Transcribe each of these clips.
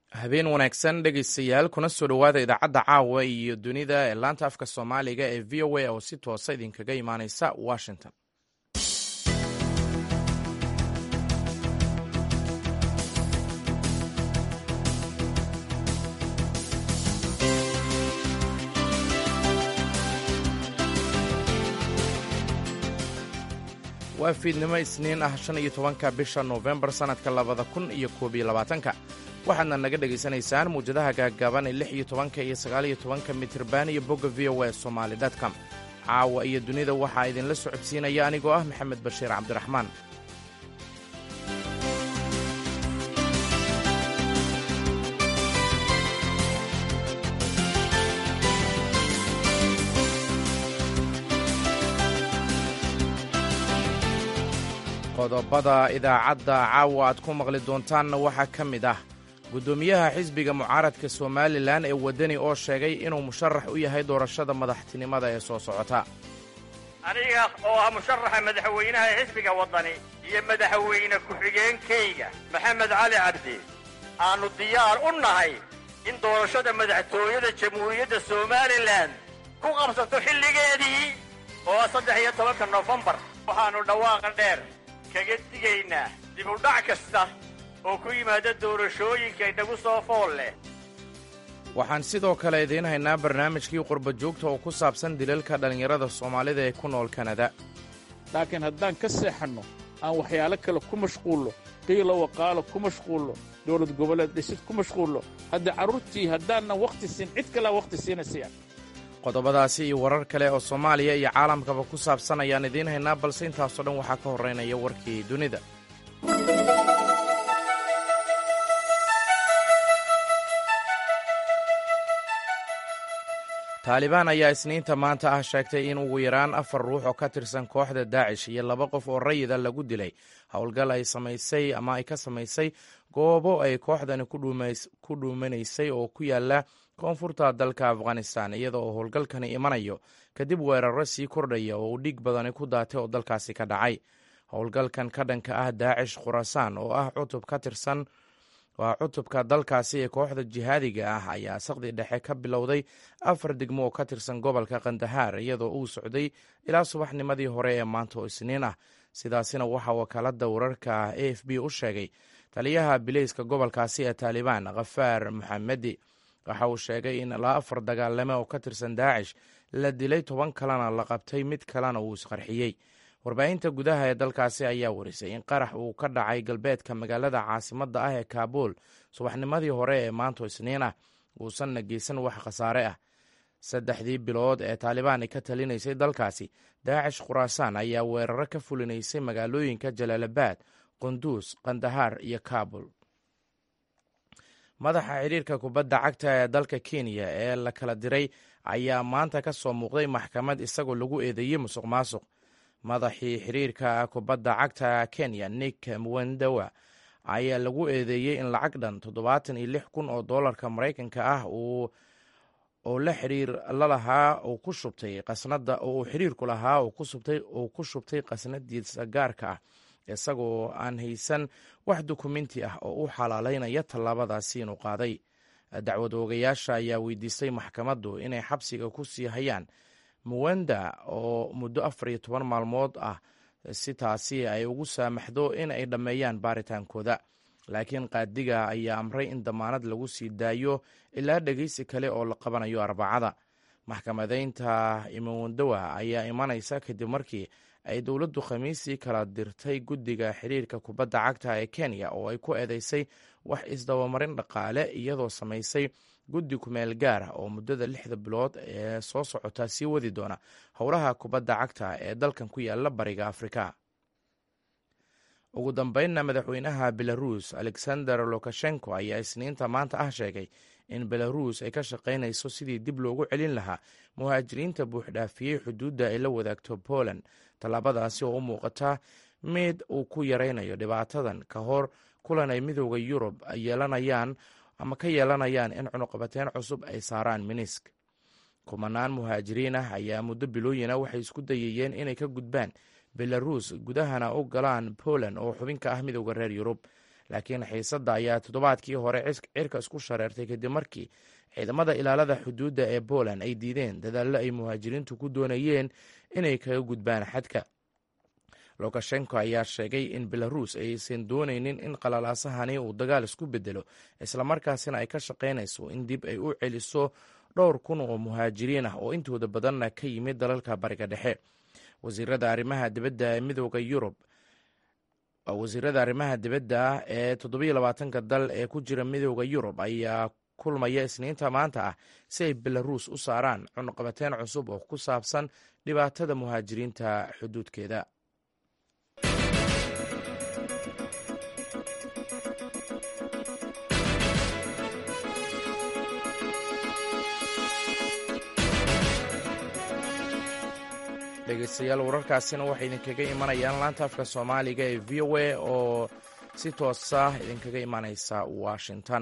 habeen wanaagsan dhegaystayaal kuna soo dhowaada idaacadda caawa iyo dunida ee laanta afka soomaaliga ee v o a oo si toosa idinkaga imaaneysa washington waa fiidnimo isniin ah shan iyo tobanka bisha noofembar sannadka labada kun iyo koob iyo labaatanka waxaadna naga dhegaysanaysaan muwjadaha gaagaaban ee lix iyo tobanka iyo sagaal iyo tobanka mitirban iyo bogga v o a somaali dtcom caawa iyo dunida waxaa idinla socodsiinaya anigoo ah maxamed bashiir cabdiraxmaan qodobada idaacadda caawa aad ku maqli doontaanna waxaa ka mid ah guddoomiyaha xisbiga mucaaradka somalilan ee waddani oo sheegay inuu musharax u yahay doorashada madaxtinimada ee soo socota aniga oo ah musharaxa madaxweynaha ee xisbiga waddani iyo madaxweyne ku-xigeenkayga maxamed cali cabdi aannu diyaar u nahay in doorashada madaxtooyada jamhuuriyadda somalilan ku qabsato xilligeedii oo ah saddex iyo tobanka nofembar waxaannu dhawaaqa dheer kaga digaynaa dib u dhac kasta oo ku yimaada doorashooyinka inagu soo fool leh waxaan sidoo kale idiin haynaa barnaamijkii qurba joogta oo ku saabsan dilalka dhallinyarada soomaalida ee ku nool kanada laakiin haddaan ka seexanno aan waxyaalo kale ku mashquullo qiilo waqaalo ku mashquullo dowlad goboleed dhisid ku mashquullo haddii carruurtii haddaannan wakhti siin cid kalea wakhti siinaysayan qodobadaasi iyo warar kale oo soomaaliya iyo caalamkaba ku saabsan ayaan idiin haynaa balse intaasoo dhan waxaa ka horraynaya warkii dunida taalibaan ayaa isniinta maanta ah sheegtay in ugu yaraan afar ruux oo ka tirsan kooxda daacish iyo laba qof oo rayida lagu dilay howlgal ay samaysay ama ay ka samaysay goobo ay kooxdani ku dhuumanaysay oo ku yaala koonfurta dalka afghanistan iyada oo howlgalkani imanayo kadib weeraro sii kordhaya oo uu dhiig badani ku daatay oo dalkaasi ka dhacay howlgalkan ka dhanka ah daacish khurasaan oo ah cutub ka tirsan waa cutubka dalkaasi ee kooxda jihaadiga ah ayaa saqdi dhexe ka bilowday afar degmo oo ka tirsan gobolka kandahaar iyadoo uu socday ilaa subaxnimadii hore ee maanta oo isniin ah sidaasina waxaa wakaalada wararka a f b u sheegay taliyaha bileyska gobolkaasi ee taalibaan khafaar maxamedi waxa uu sheegay in ilaa afar dagaalame oo ka tirsan daacish la dilay toban kalena la qabtay mid kalena uu isqarxiyey warbaahinta gudaha ee dalkaasi ayaa warisay in qarax uu ka dhacay galbeedka magaalada caasimadda ah ee kaabuul subaxnimadii hore ee maanto isniin ah uusanna geysan wax khasaare ah saddexdii bilood ee taalibaan ay ka talinaysay dalkaasi daacish khuraasaan ayaa weeraro ka fulinaysay magaalooyinka jalaalabad qunduus kandahaar iyo kaabul madaxa xiriirka kubadda cagta ee dalka kenya ee la kala diray ayaa maanta ka soo muuqday maxkamad isagoo lagu eedeeyey musuq maasuq madaxii xiriirka kubadda cagta kenya nick mwendawa ayaa lagu eedeeyey in lacag dhan toddobaatan iyo lix kun oo doolarka maraykanka ah oo la xiriir lalahaa uu ku shubtay qasnada oo uu xiriirku lahaa uu ku shubtay qasnadiisa gaarka ah isagoo aan haysan wax dukumenti ah oo u xalaalaynaya tallaabadaasi inuu qaaday dacwad oogayaasha ayaa weydiistay maxkamaddu inay xabsiga ku sii hayaan muwenda oo muddo afar iyo toban maalmood ah si taasi ay ugu saamaxdo in ay dhammeeyaan baaritaankooda laakiin qaadiga ayaa amray in damaanad lagu sii daayo ilaa dhegeysi kale oo la qabanayo arbacada maxkamadeynta imawendawa ayaa imanaysa kadib markii ay dowladdu khamiisii kala dirtay guddiga xiriirka kubadda cagta ee kenya oo ay ku eedeysay wax isdabamarin dhaqaale iyadoo samaysay guddi kumeel gaar ah oo muddada lixda bilood ee soo socota sii wadi doona howlaha kubadda cagta ee dalkan ku yaala bariga afrika ugu dambeynna madaxweynaha belaruus alexander lukashenko ayaa isniinta maanta ah sheegay in belaruus ay ka shaqaynayso sidii dib loogu celin lahaa muhaajiriinta buuxdhaafiyey xuduudda ay la wadaagto poland tallaabadaasi oo u muuqata mid uu ku yaraynayo dhibaatadan ka hor kulan ay midooda yurub yeelanayaan ama ka yeelanayaan in cunuqabateyn cusub ay saaraan minisk kumanaan muhaajiriin ah ayaa muddo bilooyina waxay isku dayayeen inay ka gudbaan belaruus gudahana u galaan poland oo xubin ka ah midooda reer yurub laakiin xiisadda ayaa toddobaadkii hore cirka isku shareertay kadib markii ciidamada ilaalada xuduudda ee poland ay diideen dadaallo ay muhaajiriintu ku doonayeen inay kaga gudbaan xadka lukashenko ayaa sheegay in belaruus aysan doonaynin in qalalaasahani uu dagaal isku bedelo islamarkaasina ay ka shaqaynayso in dib ay u celiso dhowr kun oo muhaajiriin ah oo intooda badanna ka yimid dalalka bariga dhexe wasiirada arrimaha dibadda ee midooda yurub wasiirada arrimaha dibadda ee toddobiyo labaatanka dal ee ku jira midooda yurub ayaa kulmaya isniinta maanta ah si ay belaruus u saaraan cunuqabateyn cusub oo ku saabsan dhibaatada muhaajiriinta xuduudkeeda dhegeystayaal wararkaasina waxay idinkaga imanayaan laanta afka soomaaliga ee v o a oo si toosa idinkaga imanaysa washington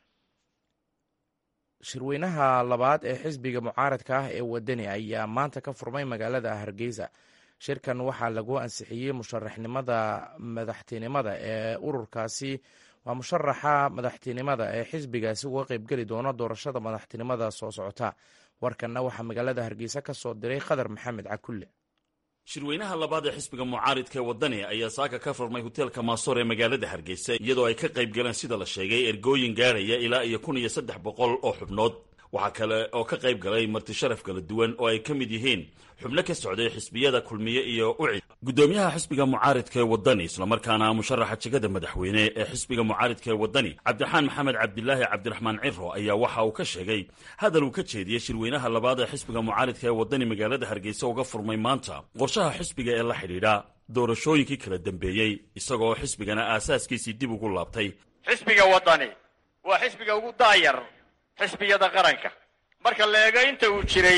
shirweynaha labaad ee xisbiga mucaaradka ah ee wadani ayaa maanta ka furmay magaalada hargeysa shirkan waxaa lagu ansixiyey musharaxnimada madaxtinimada ee ururkaasi waa musharaxa madaxtinimada ee xisbigaasi uga qeybgeli doona doorashada madaxtinimada soo socota warkanna waxaa magaalada hargeysa ka soo diray khadar maxamed cakulle shirweynaha labaad ee xisbiga mucaaridka ee waddani ayaa saaka ka furmay hoteelka maasoor ee magaalada hargeysa iyadoo ay ka qayb galeen sida la sheegay ergooyin gaadhaya ilaa iyo kun iyo saddex boqol oo xubnood waxaa kale oo ka qayb galay marti sharaf kala duwan oo ay ka mid yihiin xubno ka socday xisbiyada kulmiye iyo ucid guddoomiyaha xisbiga mucaaridka ee waddani islamarkaana musharaxa jegada madaxweyne ee xisbiga mucaaridka ee waddani cabdiraxaan maxamed cabdilaahi cabdiraxmaan ciro ayaa waxa uu ka sheegay hadal uu ka jeediyey shirweynaha labaad ee xisbiga mucaaridka ee waddani magaalada hargeysa uga furmay maanta qorshaha xisbiga ee la xidhiidha doorashooyinkii kala dambeeyey isagoo xisbigana aasaaskiisii dib ugu laabtay xisbiga waddani waa xisbiga ugu daayar xisbiyada qaranka marka la eego inta uu jiray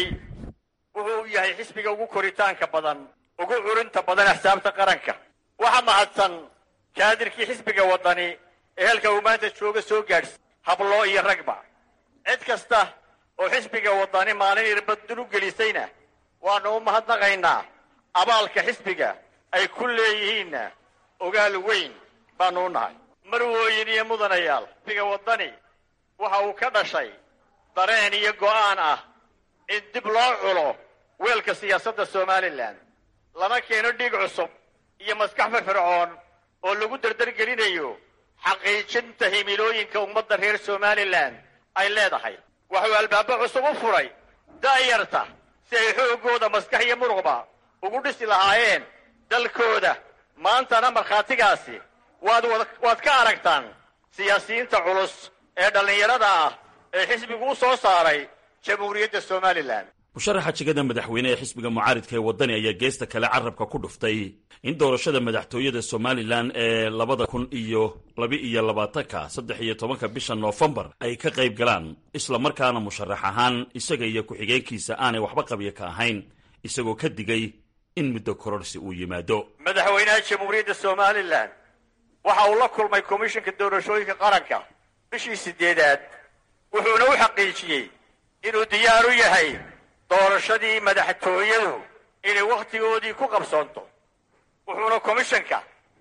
wuxuu yahay xisbiga ugu koritaanka badan ugu curinta badan axsaabta qaranka waxa mahadsan kaadirkii xisbiga waddani ee halka uu maanta jooga soo gaadhsi habloo iyo ragba cid kasta oo xisbiga waddani maalin irbadul u gelisayna waannu u mahadnaqaynaa abaalka xisbiga ay ku leeyihiinna ogaal weyn baannu u nahay marwooyin iyo mudanayaal xisbiga waddani waxa uu ka dhashay dareen iyo go'aan ah in dib loo culo weelka siyaasadda somalilan lana keeno dhiig cusub iyo maskax firfircoon oo lagu dardargelinayo xaqiijinta himilooyinka ummadda reer somalilan ay leedahay waxuu albaabo cusub u furay da'yarta si ay xooggooda maskax iyo muruqba ugu dhisi lahaayeen dalkooda maantana markhaatigaasi waad waad ka aragtaan siyaasiyiinta culus ee dhallinyarada ah ee xisbigu u soo saaray jamhuuriyadda somalilan musharaxa jegada madaxweyne ee xisbiga mucaaridka ee waddani ayaa geesta kale carabka ku dhuftay in doorashada madaxtooyada somalilan ee labada kun iyo laba-iyo labaatanka saddex iyo tobanka bisha noofembar ay ka qayb galaan islamarkaana musharax ahaan isaga iyo ku-xigeenkiisa aanay waxba qabya ka ahayn isagoo ka digay in muddo kororsi uu yimaado madaxweynaha jamhuuriyadda somalilan waxa uu la kulmay komishinka doorashooyinka qaranka bishii sideedaad wuxuuna u xaqiijiyey inuu diyaar u yahay doorashadii madaxtooyadu inay wakhtigoodii ku qabsoonto wuxuuna komishanka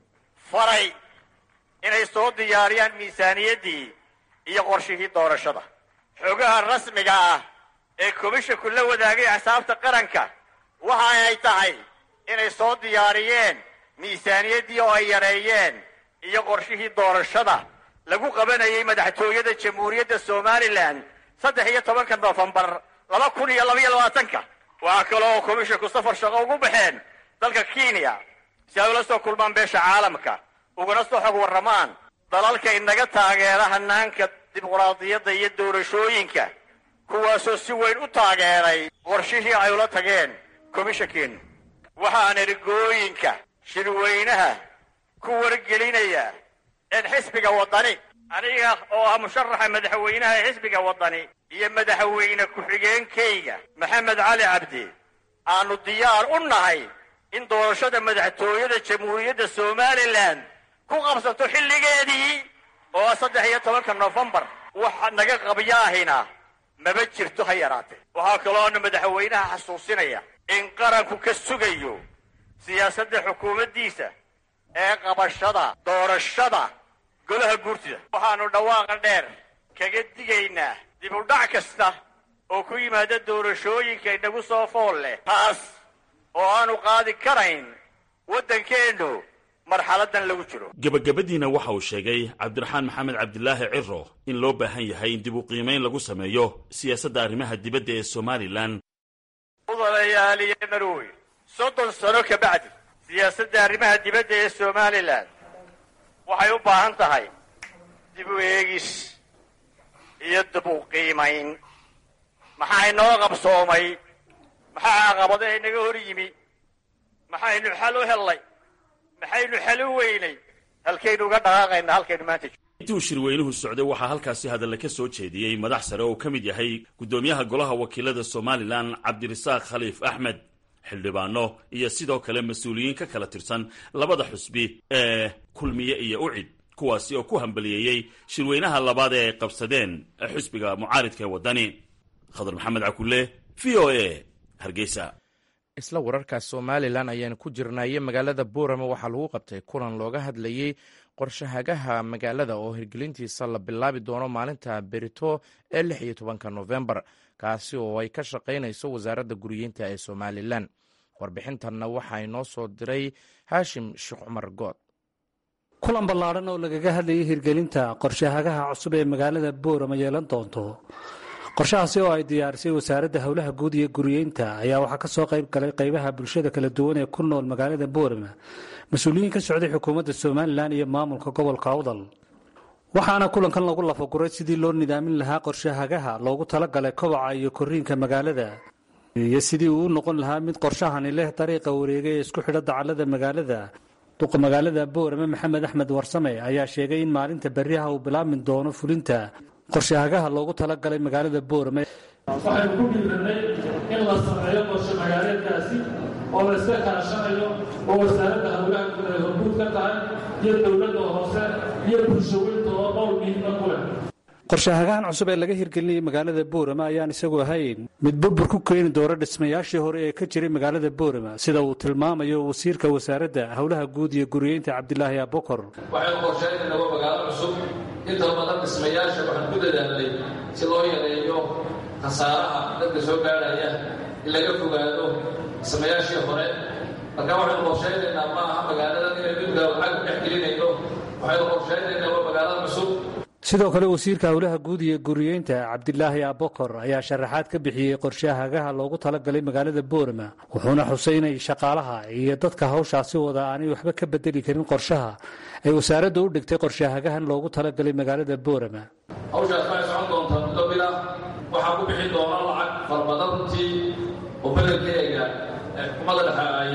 faray inay soo diyaariyaan miisaaniyaddii iyo qorshihii doorashada xogaha rasmiga ah ee komishanku la wadaagay axsaabta qaranka waxa ay tahay inay soo diyaariyeen miisaaniyaddii oo ay yareeyeen iyo qorshihii doorashada lagu qabanayay madaxtooyada jamhuuriyadda somalilan saddex iyo tobanka noofembar laba kun iyo labaiyo labaatanka waxaa kale oo komishanku safar shaqo ugu baxeen dalka kenya si ay ula soo kulmaan beesha caalamka ugana soo xog warramaan dalalka inaga taageera hanaanka dimuqraadiyadda iyo doorashooyinka kuwaasoo si weyn u taageeray qorshihii ay ula tageen komishankeenu waxaan ergooyinka shirweynaha ku wargelinaya in xisbiga waddani aniga oo ah musharaxa madaxweynaha ee xisbiga waddani iyo madaxweyne ku-xigeenkayga maxamed cali cabdi aanu diyaar u nahay in doorashada madaxtooyada jamhuuriyadda somalilan ku qabsato xilligeedii oo ah saddex iyo tobanka noofembar waxa naga qabyaahina maba jirto ha yaraatee waxaa kaloona madaxweynaha xasuusinaya in qaranku ka sugayo siyaasadda xukuumaddiisa ee qabashada doorashada golaha guurtida waxaannu dhawaaqa dheer kaga digaynaa dib u dhac kasta oo ku yimaada doorashooyinka inagu soo fool leh taas oo aanu qaadi karayn waddankeennu marxaladan lagu jiro gebagabadiina waxa uu sheegay cabdiraxmaan maxamed cabdilaahi ciro in loo baahan yahay in dib u qiimayn lagu sameeyo siyaasadda arrimaha dibadda ee somalilan mudanayaaliyo marooy soddon sano ka bacdi siyaasadda arrimaha dibadda ee somalilan waxay u baahan tahay dib u eegis iyo dib u qiimayn maxaa inoo qabsoomay maxaa caqabadaha inaga hor yimi maxaynu xal u hellay maxaynu xal u weynay halkaynu uga dhaqaaqaynaa halkaynu maanta intii uu shirweynuhu socday waxaa halkaasi hadalle ka soo jeediyey madax sare oo ka mid yahay guddoomiyaha golaha wakiilada somalilan cabdirasaaq khaliif axmed xildhibaano iyo sidoo kale mas-uuliyiin ka kala tirsan labada xusbi ee kulmiye iyo ucid kuwaasi oo ku hambaliyeeyey shirweynaha labaad ee ay qabsadeen xusbiga mucaaridka ee waddani khadar maxamed cakulle v o a hargeysa isla wararkaas somalilan ayaan ku jirnaaye magaalada boorama waxaa lagu qabtay kulan looga hadlayey qorshahagaha magaalada oo hirgelintiisa la bilaabi doono maalinta berito ee lix iyo tobanka nofembar kaasi oo ay ka shaqaynayso wasaaradda guriyeynta ee somalilan warbixintanna waxaa inoo soo diray haashim sheekh cumar good kulan ballaadhan oo lagaga hadlayay hirgelinta qorshahagaha cusub ee magaalada boorama yeelan doonto qorshahaasi oo ay diyaarisay wasaaradda howlaha guud iyo guriyeynta ayaa waxaa ka soo qayb galay qaybaha bulshada kala duwan ee ku nool magaalada boorama mas-uuliyiin ka socday xukuumadda somalilan iyo maamulka gobolka awdal waxaana kulankan lagu lafaguray sidii loo nidaamin lahaa qorshahagaha loogu talagalay kobaca iyo koriinka magaalada iyo sidii uu u noqon lahaa mid qorshahani leh dariiqa wareega ee isku xidha dacallada magaalada duqa magaalada boorame maxamed axmed warsame ayaa sheegay in maalinta berriha uu bilaabmi doono fulinta qorshahagaha loogu talagalay magaalada boorame waxaynu ku dhiiranay in la sameeyo qorshe magaaleedkaasi oo la iska kaashanayo oo wasaaradda howlaha guud ay horguud ka tahay iyo dowladda hoose iyo bulshaweynta oo dhowr miidna ku leh qorshahagahan cusub ee laga hirgelinayay magaalada boorama ayaan isagu ahayn mid burbur ku keeni doona dhismayaashii hore ee ka jiray magaalada boorama sida uu tilmaamayo wasiirka wasaaradda howlaha guud iyo guriyeynta cabdilaahi abokor waxaynu qorshaynaynaba magaalo cusub inta badan dhismayaasha waxaan ku dadaalnay si loo yareeyo khasaaraha dadka soo gaadhaya in laga fogaado dhismayaashii hore marka waxaynu qorshaynaynaa ma aha magaaladan inay midgaa lacag dhex gelinayno waxaynu qorshaynaynaa waa magaalada cusub sidoo kale wasiirka howlaha guud iyo guriyeynta cabdilaahi abokor ayaa sharaxaad ka bixiyey qorshahagaha loogu talagalay magaalada boorama wuxuuna xusay inay shaqaalaha iyo dadka hawshaasi wada aanay waxba ka bedeli karin qorshaha ay wasaaradda u dhigtay qorshahagahan loogu talagalay magaalada boorama hawshaas waxay socon doontaa muddo bila waxaa ku bixi doona lacag farbadan runtii oo bedelkeega xukuumadda dhexe ay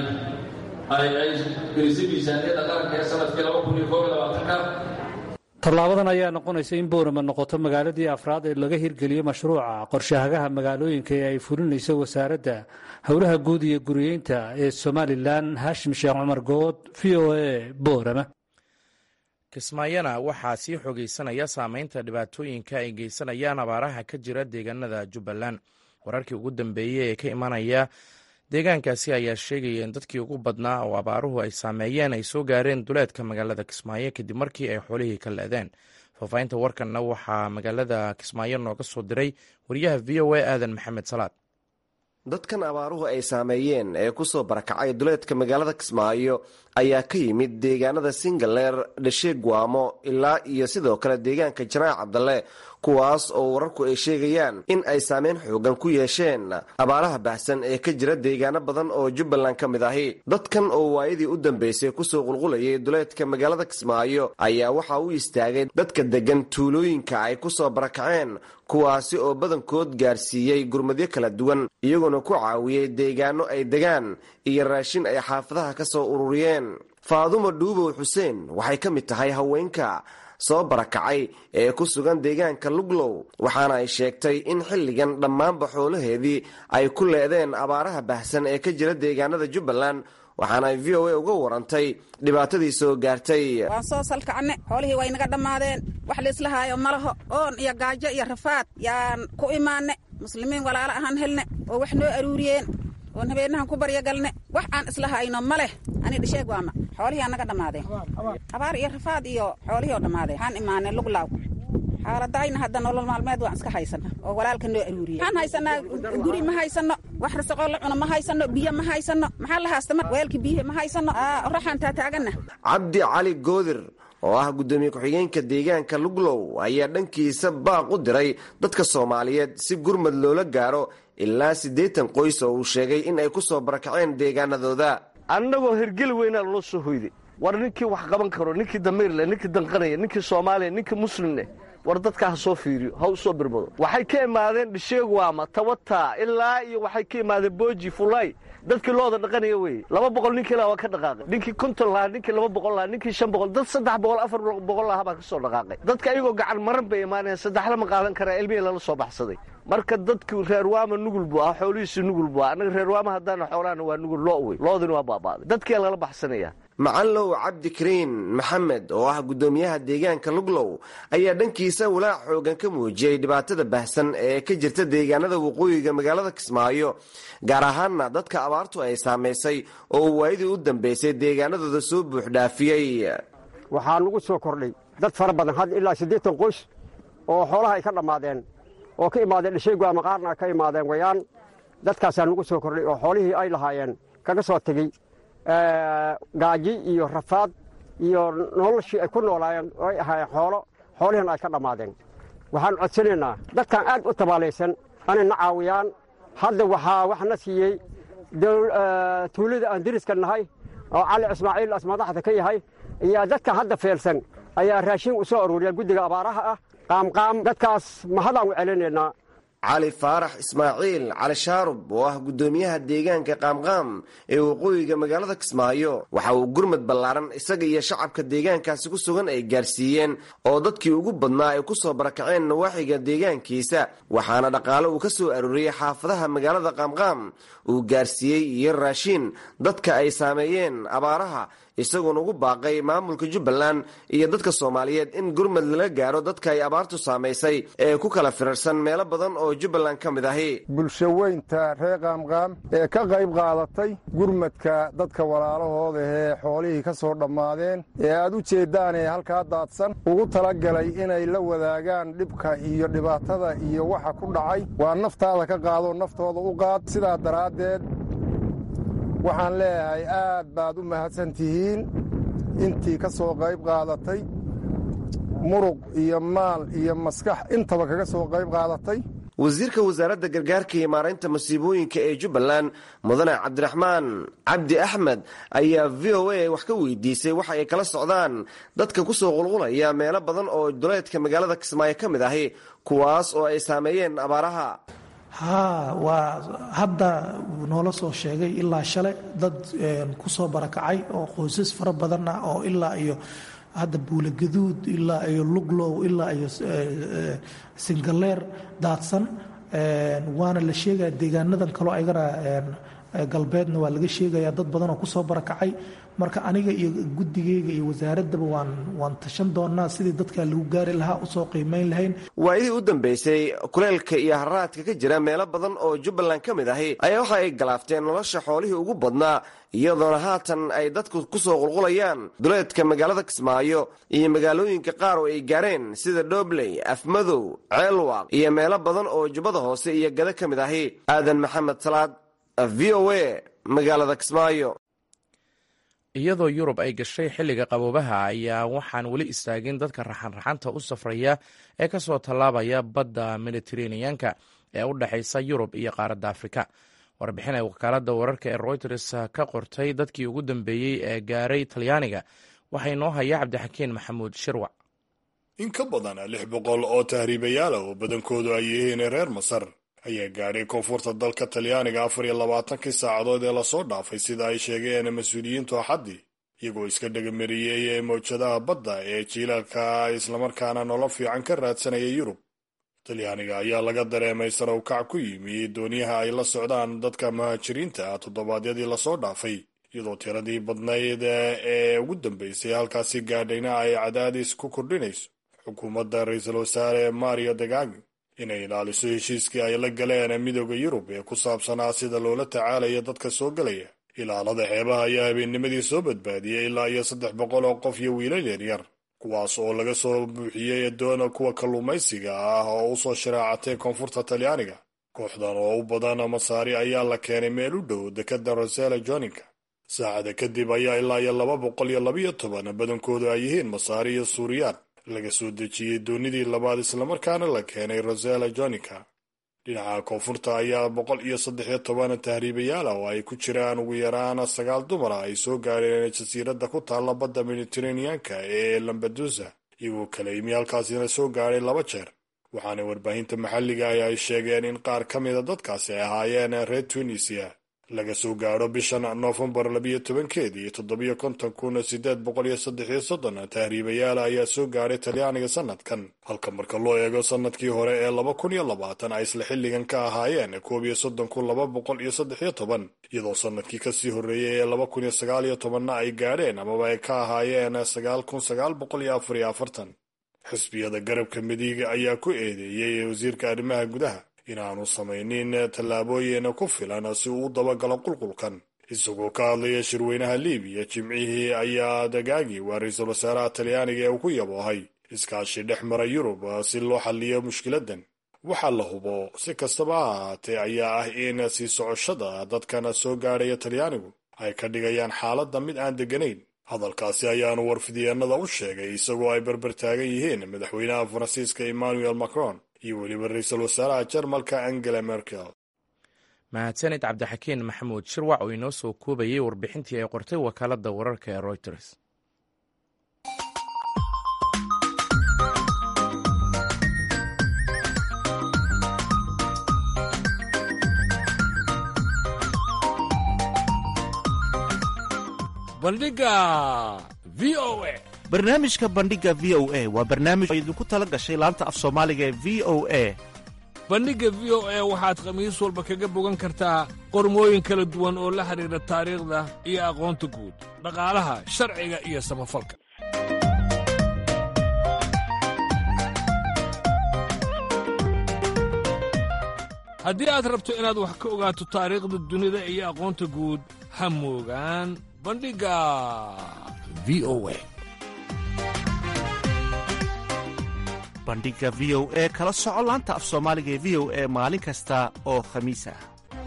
ay ay gelisay miisaaniyadda qaranka ee sanadkii laba kun iyo koob iyo labaatanka tallaabadan ayaa noqonaysa in boorama noqoto magaaladii afraad ee laga hirgeliyo mashruuca qorshahagaha magaalooyinka ee ay fulinayso wasaaradda howlaha guud iyo guriyeynta ee somalilan haashim sheekh cumar good v o a boorama kismaayana waxaa sii xogeysanaya saameynta dhibaatooyinka ay geysanayaan abaaraha ka jira deegaanada jubbaland wararkii ugu dambeeyey ee ka imanaya deegaankaasi ayaa sheegaya in dadkii ugu badnaa oo abaaruhu ay saameeyeen ay soo gaareen duleedka magaalada kismaayo kadib markii ay xoolihii ka le-deen faahfaahinta warkanna waxaa magaalada kismaayo nooga soo diray wariyaha v o a aadan maxamed salaad dadkan abaaruhu ay saameeyeen ee kusoo barakacay duleedka magaalada kismaayo ayaa ka yimid deegaanada singaleer dhashe guamo ilaa iyo sidoo kale deegaanka janaac cabdalle kuwaas oo wararku ay sheegayaan in ay saameyn xoogan ku yeesheen abaaraha baahsan ee ka jira deegaano badan oo jubbaland ka mid ahi dadkan oo waayadii u dambeysay kusoo qulqulayay duleedka magaalada kismaayo ayaa waxaa u istaagay dadka deggan tuulooyinka ay kusoo barakaceen kuwaasi oo badankood gaarsiiyey gurmadyo kala duwan iyagoona ku caawiyey deegaano ay degaan iyo raashin ay xaafadaha ka soo ururiyeen faadumo dhuubow xuseen waxay ka mid tahay haweenka soo barakacay ee ku sugan deegaanka luglow waxaana ay sheegtay in xilligan dhammaanba xoolaheedii ay ku leedeen abaaraha baahsan ee ka jira deegaanada jubbaland waxaana ay v o a uga warantay dhibaatadii soo gaartay waan soo salkacne xoolihii way naga dhammaadeen wax liislahaayo malaho oon iyo gaajo iyo rafaad yaan ku imaanne muslimiin walaalo ahaan helne oo wax noo aruuriyeen oon habeenahan ku baryagalne wax aan islahayno ma leh ani dhisheeg waama xoolihii anaga dhammaadeen abaar iyo rafaad iyo xoolihii oo dhammaadeen waxaan imaanay luglaaw xaaladayna hadda nolol maalmeed waan iska haysana oo walaalka noo aruuriyey waxaan haysanaa guri ma haysano wax rasaqoo la cuno ma haysano biyo ma haysano maxaa la haasta weelka biyihi ma haysano oraxaan taataagana cabdi cali goodir oo ah guddoomiye ku-xigeenka deegaanka luglow ayaa dhankiisa baaq u diray dadka soomaaliyeed si gurmad loola gaaro ilaa siddeetan qoys oo uu sheegay in ay ku soo barakaceen deegaanadooda annagoo hergeli weynaa loo soo hoyday war ninkii wax qaban karo ninkii damiirleh ninkii danqanaya ninkii soomaaliya ninkii muslimneh war dadka ha soo fiiriyo ha u soo birmado waxay ka imaadeen dhisheegwaama tawata ilaa iyo waxay ka imaadeen booji fulay dadkii looda dhaqanaya weye laba boqol ninkii lahaa waa ka dhaqaaqay ninkii konton lahaa ninkii laba boqol lahaa ninkii shan boqol dad saddex boqol afar boqol lahaa baa ka soo dhaqaaqay dadka ayagoo gacan maran bay imaanayaan saddexla ma qaadan karaa ilmihii lala soo baxsaday marka dadku reerwaama nugul buu ah xoolihiisi nugul buu ah annaga reerwaama haddaana xoolaana waa nugul loo wey loodina waa baaba'day dadkiia lala baxsanaya macallow cabdikariin maxamed oo ah guddoomiyaha deegaanka luglow ayaa dhankiisa walaac xoogan ka muujiyey dhibaatada bahsan ee ka jirta deegaanada waqooyiga magaalada kismaayo gaar ahaanna dadka abaartu ay saamaysay oo uu waayadii u dambaysay deegaanadooda soo buuxdhaafiyey waxaa nagu soo kordhay dad fara badan had ilaa siddeetan qoys oo xoolaha ay ka dhammaadeen oo ka imaadeen dhishaygu ama qaarna ka imaadeen wayaan dadkaasaa nagu soo kordhay oo xoolihii ay lahaayeen kaga soo tegey gaaji iyo rafaad iyo noloshii ay ku noolaayeen oo ay ahaayeen xoolo xoolihiina ay ka dhammaadeen waxaan codsanaynaa dadkan aad u tabaalaysan anayna caawiyaan hadda waxaa wax na siiyey tuulada aan diriska nahay oo cali ismaaciil as madaxda ka yahay iyo dadka hadda feelsan ayaa raashin u soo aruuriya guddiga abaaraha ah qaamqaam dadkaas mahadaan u celinaynaa cali faarax ismaaciil cali shaarub oo ah guddoomiyaha deegaanka qaamqaam ee waqooyiga magaalada kismaayo waxa uu gurmad ballaaran isaga iyo shacabka deegaankaasi ku sugan ay gaarsiiyeen oo dadkii ugu badnaa ay ku soo barakaceen nawaaxiga deegaankiisa waxaana dhaqaale uu ka soo arooriyey xaafadaha magaalada qaamqaam uu gaarsiiyey iyo raashiin dadka ay saameeyeen abaaraha isagoona ugu baaqay maamulka jubbaland iyo dadka soomaaliyeed in gurmad lala gaaro dadka ay abaartu saamaysay ee ku kala firarsan meelo badan oo jubbaland ka mid ahi bulshaweynta reer qaamqaam ee ka qayb qaadatay gurmadka dadka walaalahooda ee xoolihii ka soo dhammaadeen ee aad u jeeddaan ee halkaa daadsan ugu talagalay inay la wadaagaan dhibka iyo dhibaatada iyo waxa ku dhacay waa naftaada ka qaadoo naftooda u qaad sidaa daraaddeed waxaan leeyahay aad baad u mahadsan tihiin intii ka soo qayb qaadatay muruq iyo maal iyo maskax intaba kaga soo qayb qaadatay wasiirka wasaaradda gargaarka iyo maaraynta masiibooyinka ee jubbaland mudane cabdiraxmaan cabdi axmed ayaa v o a wax ka weydiisay waxa ay kala socdaan dadka ku soo qulqulaya meelo badan oo duleedka magaalada kismaayo ka mid ahi kuwaas oo ay saameeyeen abaaraha haa waa hadda noola soo sheegay ilaa shale dad ku soo barakacay oo qoysas fara badan ah oo ilaa iyo hadda buulagaduud ilaa iyo luglow ilaa iyo singaleer daadsan waana la sheegaya deegaanadan kaloo ayagana galbeedna waa laga sheegaya dad badan oo kusoo barakacay marka aniga iyo guddigeyga iyo wasaaraddaba waan waan tashan doonaa sidii dadka lagu gaari lahaa usoo qiimeyn lahayn waayadii u dambeysay kuleelka iyo haraadka ka jira meelo badan oo jubbaland ka mid ahi ayaa waxa ay galaafteen nolosha xoolihii ugu badnaa iyadoona haatan ay dadku ku soo qulqulayaan duleedka magaalada kismaayo iyo magaalooyinka qaar oo ay gaareen sida dhobley afmadow ceelwaaq iyo meelo badan oo jubbada hoose iyo gada ka mid ahi aadan maxamed salaad v o a magaalada kismaayo iyadoo yurub ay gashay xilliga qaboobaha ayaa waxaan weli istaagin dadka raxanraxanta u safraya ee ka soo tallaabaya badda mediteraneanka ee u dhexaysa yurub iyo qaaradda afrika warbixin ay wakaaladda wararka ee royters ka qortay dadkii ugu dambeeyey ee gaaray talyaaniga waxaa inoo haya cabdixakiin maxamuud shirwac in ka badan lix boqol oo tahriibayaala oo badankoodu ay yihiin reer masar ayaa gaadhay koonfurta dalka talyaaniga afar iyo labaatankii saacadood ee lasoo dhaafay sida ay sheegeen mas-uuliyiintu axaddii iyagoo iska dhagamariyey ee mawjadaha badda ee jiilaalka islamarkaana nolol fiican ka raadsanaya yurub talyaaniga ayaa laga dareemay sarawkac ku yimi dooniyaha ay la socdaan dadka muhaajiriinta ah toddobaadyadii lasoo dhaafay iyadoo tiradii badnayd ee ugu dambeysay halkaasi gaadhayna ay cadaadis ku kordhinayso xukuumadda ra-iisul wasaare mario degagi inay ilaaliso heshiiskii ay la galeen midooda yurub ee ku saabsanaa sida loola tacaalayo dadka soo gelaya ilaalada xeebaha ayaa habeennimadii soo badbaadiyey ilaa iyo saddex boqol oo qof iyo wiilal yaryar kuwaas oo laga soo buuxiyey doona kuwa kalluumaysiga ah oo u soo sharaacatay koonfurta talyaaniga kooxdan oo u badan masaari ayaa la keenay meel u dhow dekadda rosela joninka saacada kadib ayaa ilaa iyo laba boqol iyo labiyo toban badankoodu ay yihiin masaari iyo suuriyaan laga soo dejiyey doonidii labaad islamarkaana la keenay rosela joninka dhinaca koonfurta ayaa boqol iyo saddex iyo toban tahriibayaal ah oo ay ku jiraan ugu yaraan sagaal dumar ah ay soo gaareen jasiiradda ku taalla badda mediteraneanka ee lambadusa iyagoo kala imi halkaasina soo gaadhay laba jeer waxaana warbaahinta maxalliga ah ay sheegeen in qaar ka mida dadkaasi ay ahaayeen reer tunisia laga soo gaadho bishan noofembar labiyo tobankeedii toddobiyo konton kun sideed boqol iyo saddex iyo soddon tahriibayaal ayaa soo gaadhay talyaaniga sanadkan halka marka loo eego sanadkii hore ee laba kun iyo labaatan ay isla xilligan ka ahaayeen koob iyo soddon kun laba boqol iyo saddex iyo toban iyadoo sanadkii kasii horreeyey ee laba kun iyo sagaal iyo tobanna ay gaadheen amaba ay ka ahaayeen sagaal kun sagaal boqol iyo afar iyo afartan xisbiyada garabka midiga ayaa ku eedeeyey wasiirka arrimaha gudaha inaanu samaynin tallaabooyin ku filan si uu u dabagalo qulqulkan isagoo ka hadlaya shirweynaha libiya jimcihii ayaa dagaagi waa ra-iisul wasaaraha talyaaniga ee uu ku yaboohay iskaashi dhex mara yurub si loo xalliyo mushkiladan waxaa la hubo si kastaba ha ahaatee ayaa ah in sii socoshada dadkan soo gaadhaya talyaanigu ay ka dhigayaan xaaladda mid aan degganayn hadalkaasi ayaanu warfidyeennada u sheegay isagoo ay berber taagan yihiin madaxweynaha faransiiska emmanuel macron iyo weliba ra-iisul wasaaraha jarmalka angela merkel mahadsanid cabdixakiin maxamuud shirwac oo inoo soo koobayay warbixintii ay qortay wakaaladda wararka ee reuters bandhiga v o a barnaamijka bandhiga v o a waa barnaamij oo idinku tala gashay laanta af soomaaliga ee v o a bandhigga v o a waxaad khamiis walba kaga bogan kartaa qormooyin kala duwan oo la xidhiidha taariikhda iyo aqoonta guud dhaqaalaha sharciga iyo samafalka haddii aad rabto inaad wax ka ogaato taariikhda dunida iyo aqoonta guud ha moogaan bandhigga v o a bandhiga v o e kala soco laanta af soomaaliga ee v o e maalin kasta oo khamiis ah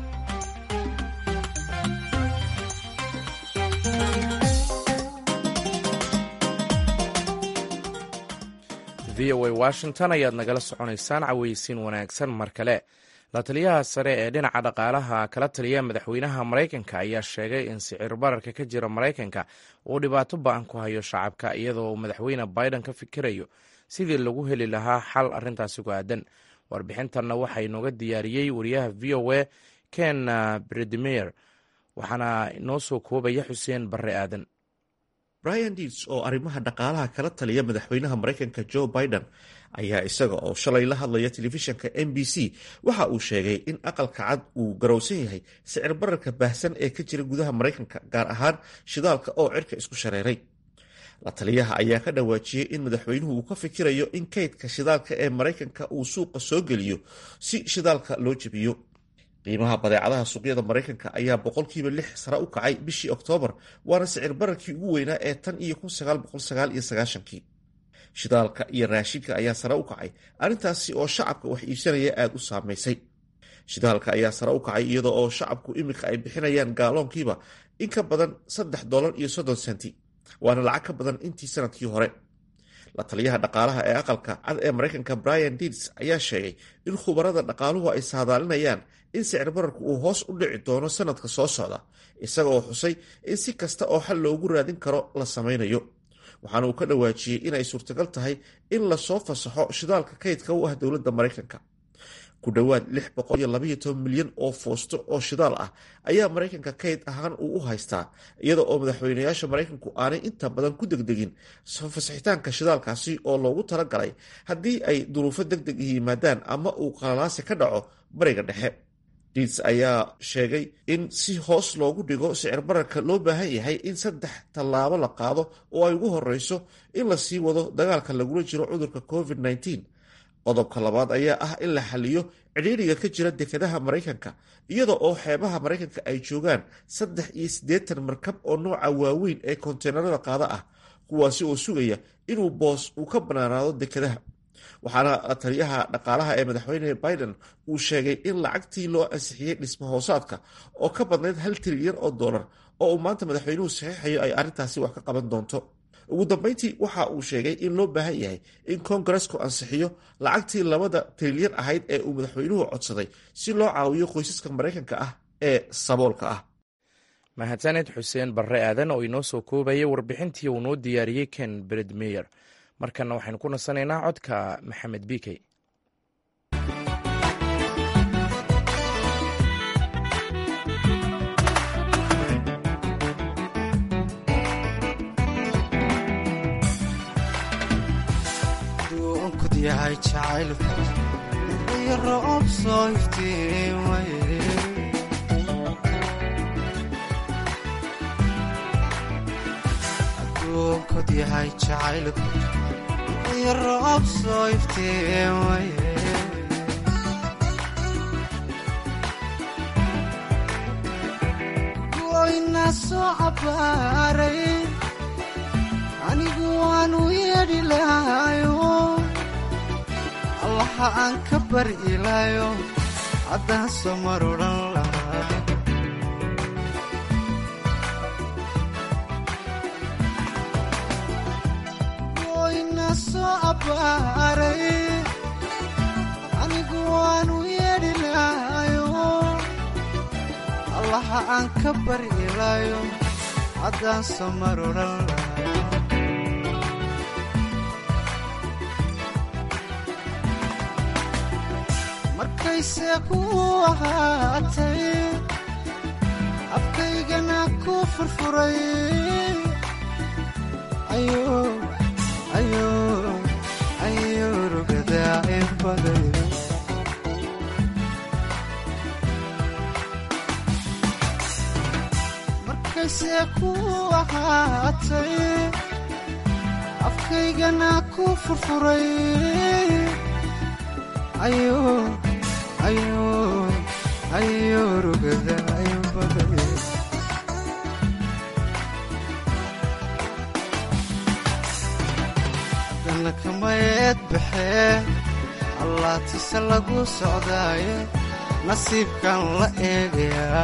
v o a washington ayaad nagala soconaysaan caweysiin wanaagsan mar kale la taliyaha sare ee dhinaca dhaqaalaha kala taliya madaxweynaha maraykanka ayaa sheegay in sicir bararka ka jira maraykanka uu dhibaato ba-an ku hayo shacabka iyadoo uu madaxweyne biden ka fikirayo sidii lagu heli lahaa xal arrintaasi ku aadan warbixintanna waxaa inooga diyaariyey wariyaha v o a ken bredmer waxaana inoo soo koobaya xuseen barre aadan brian diits oo arrimaha dhaqaalaha kala taliya madaxweynaha maraykanka joe biden ayaa isaga oo shalay la hadlaya telefishanka m b c waxa uu sheegay in aqalka cad uu garowsan yahay sicir bararka baahsan ee ka jira gudaha maraykanka gaar ahaan shidaalka oo cirka isku shareeray la taliyaha ayaa ka dhawaajiyey in madaxweynuhu uu ka fikirayo in kaydka shidaalka ee maraykanka uu suuqa soo geliyo si shidaalka loo jebiyo qiimaha badeecadaha suuqyada maraykanka ayaa boqolkiiba lix sare u kacay bishii oktoobar waana sicir bararkii ugu weynaa ee tan iyo kun sagaal boqol sagaal iyo sagaashankii shidaalka iyo raashinka ayaa sare u kacay arrintaasi oo shacabka wax iibsanaya aada u saamaysay shidaalka ayaa sare u kacay iyadoo oo shacabku iminka ay bixinayaan gaaloonkiiba in ka badan saddex dolar iyo soddon senti waana lacag ka badan intii sanadkii hore la taliyaha dhaqaalaha ee aqalka cad ee maraykanka brian dids ayaa sheegay in khubarada dhaqaaluhu ay saadaalinayaan in sicir bararku uu hoos u dhici doono sanadka soo socda isaga oo xusay in si kasta oo xal loogu raadin karo la samaynayo waxaana uu ka dhawaajiyey inay suurtagal tahay in lasoo fasaxo shidaalka kaydka u ah dowladda maraykanka ku dhowaad lix boqol iyo labaiyo toban milyan oo foosto oo shidaal ah ayaa maraykanka kayd ahaan uu u haystaa iyada oo madaxweynayaasha maraykanku aanay inta badan ku degdegin soo fasaxitaanka shidaalkaasi oo loogu talagalay haddii ay duruufo deg deg yimaadaan ama uu qalalaasi ka dhaco bariga dhexe diits ayaa sheegay in si hoos loogu dhigo sicir bararka loo baahan yahay in saddex tallaabo la qaado oo ay ugu horeyso in la sii wado dagaalka lagula jiro cudurka covid-19 qodobka labaad ayaa ah in la xaliyo cidhiidriga ka jira dekadaha maraykanka iyada oo xeebaha maraykanka ay joogaan saddex iyo siddeetan markab oo nooca waaweyn ee konteenarada qaada ah kuwaasi oo sugaya inuu boos uu ka bannaanaado dekadaha waxaana taliyaha dhaqaalaha ee madaxweyne biden uu sheegay in lacagtii loo ansixiyey dhisma hoosaadka oo ka badnayd hal trilyan oo dollar oo uu maanta madaxweynuhu saxiixayo ay arrintaasi wax ka qaban doonto ugu dambeyntii waxa uu sheegay in loo baahan yahay in kongaresku ansixiyo lacagtii labada trilyan ahayd ee uu madaxweynuhu codsaday si loo caawiyo qoysaska maraykanka ah ee saboolka ah mahadsaned xuseen barre aadan oo inoo soo koobayay warbixintii uu noo diyaariyey ken bredmeyer markana waxaynu ku nasanaynaa codka maxamed bikey yahay jacaylku iyo roob soo iftiimaye adduunkod yahay jacaylku iyo roob soo iftiimaye goyna soo cabbaaray anigu waanu yeedhi lahayo allaha aan ka bari ilaayo haddaan soo mar odhan lahaa goyna soo abbaaray anigu waanu yeedhi lahayo allaha aan ka bari ilaayo haddaan soo mar odhan lahaa markayse ku ahaatay afkaygana ku furfuray ayo rugadaa in baday markayse ku ahaatay afkaygana ku furfuray ayo ayo rugada ayo baday haddana kamayeed baxee allaatise lagu socdaaye nasiibkan la eegayaa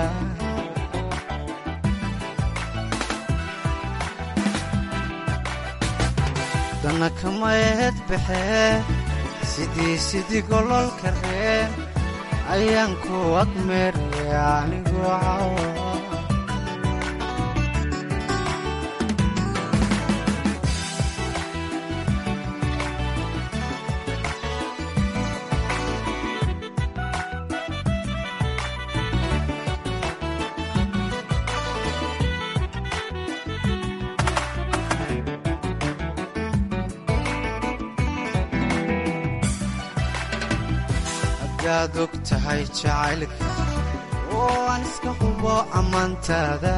haddana kamayeed baxee sidii sidii gololka reen ayaan ku agmeeraya anigoo cawa hadaad og tahay jacaylka oo aan iska hubo ammaantaada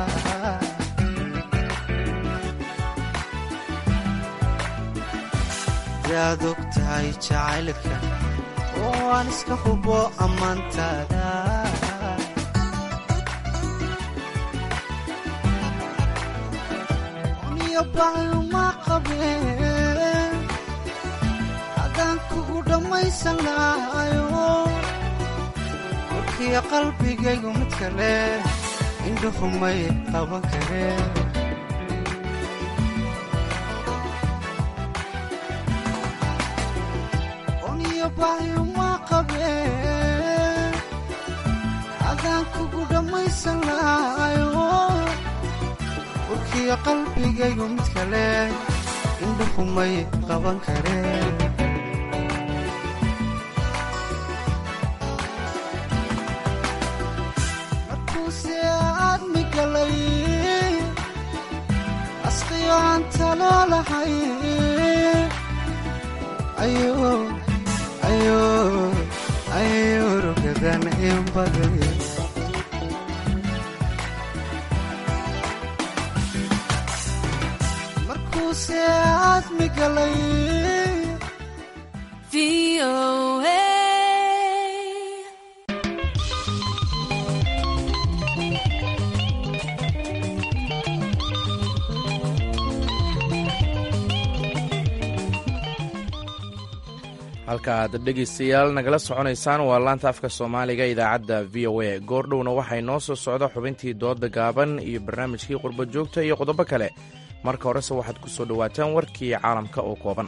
hadaad og tahay jacaylka oo aan iska hubo ammaantaada niyo baayuma qabeen haddaan kugu dhammaysan lahayo warkiyo qalbigaygu mid kale indhuhu may qaban kareen oniyo baayuma qabeen haddaan kugu dhammaysan lahayo warkiyo qalbigaygu mid kale indhuhu may qaban kareen asqiyo aan taloolahay ayo rugadan in baday markuuse aadmi galay halka aad dhegaystayaal nagala soconaysaan waa laanta afka soomaaliga idaacadda v o a goordhowna waxay noo soo socda xubintii dooda gaaban iyo barnaamijkii qurbo joogta iyo qodobo kale marka horese waxaad ku soo dhowaataan warkii caalamka oo kooban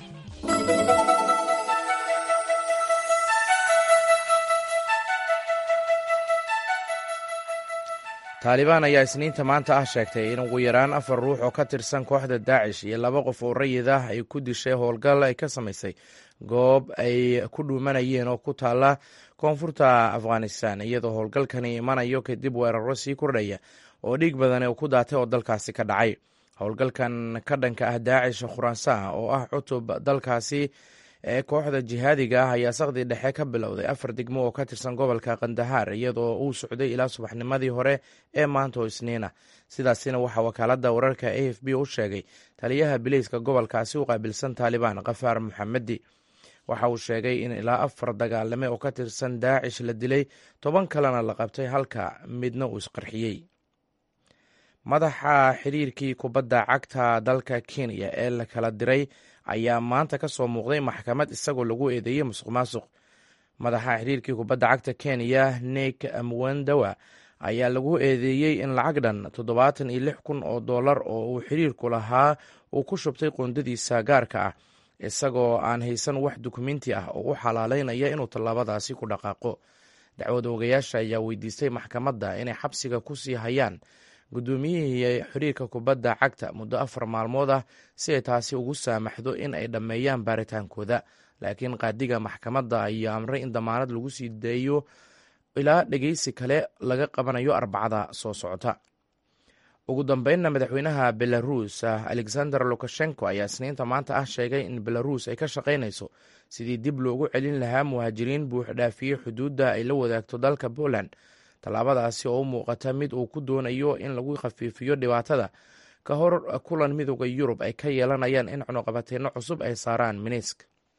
taalibaan ayaa isniinta maanta ah sheegtay in ugu yaraan afar ruux oo ka tirsan kooxda daacish iyo laba qof oo rayid ah ay ku dishay howlgal ay ka samaysay goob ay ku dhuumanayeen oo ku taala koonfurta afghanistan iyadoo howlgalkani imanayo kadib weeraro sii kordhaya oo dhiig badan uu ku daatay oo dalkaasi ka dhacay howlgalkan ka dhanka ah daacish khuraasaan oo ah cutub dalkaasi ee kooxda jihaadiga ah ayaa saqdii dhexe ka bilowday afar degmo oo ka tirsan gobolka kandahaar iyadoo uu socday ilaa subaxnimadii hore ee maanta oo isniina sidaasina waxaa wakaaladda wararka a f b u sheegay taliyaha bileyska gobolkaasi u qaabilsan taalibaan kafaar muxamedi waxa uu sheegay in ilaa afar dagaalame oo ka tirsan daacish la dilay toban kalena la qabtay halka midna uu isqarxiyey madaxa xiriirkii kubadda cagta dalka kenya ee la kala diray ayaa maanta ka soo muuqday maxkamad isagoo lagu eedeeyey musuq maasuq madaxa xiriirkii kubadda cagta kenya nik mwendawa ayaa lagu eedeeyey in lacag dhan toddobaatan iyo lix kun oo dollar oo uu xiriirku lahaa uu ku shubtay qoondadiisa gaarka ah isagoo aan haysan wax dukumenti ah oo u xalaaleynaya inuu tallaabadaasi ku dhaqaaqo dacwad oogayaasha ayaa weydiistay maxkamadda inay xabsiga ku sii hayaan guddoomiyihii xiriirka kubadda cagta muddo afar maalmood ah si ay taasi ugu saamaxdo in ay dhammeeyaan baaritaankooda laakiin qaadiga maxkamadda ayaa amray in damaanad lagu sii daeyo ilaa dhegeysi kale laga qabanayo arbacada soo socota ugu dambeynna madaxweynaha belarus alexander lukashenko ayaa isniinta maanta ah sheegay in belarus ay ka shaqaynayso sidii dib loogu celin lahaa muhaajiriin buuxdhaafiyey xuduudda ay la wadaagto dalka poland tallaabadaasi oo u muuqata mid uu ku doonayo in lagu khafiifiyo dhibaatada ka hor kulan midooda yurub ay ka yeelanayaan in cunuqabateyno cusub ay saaraan minisk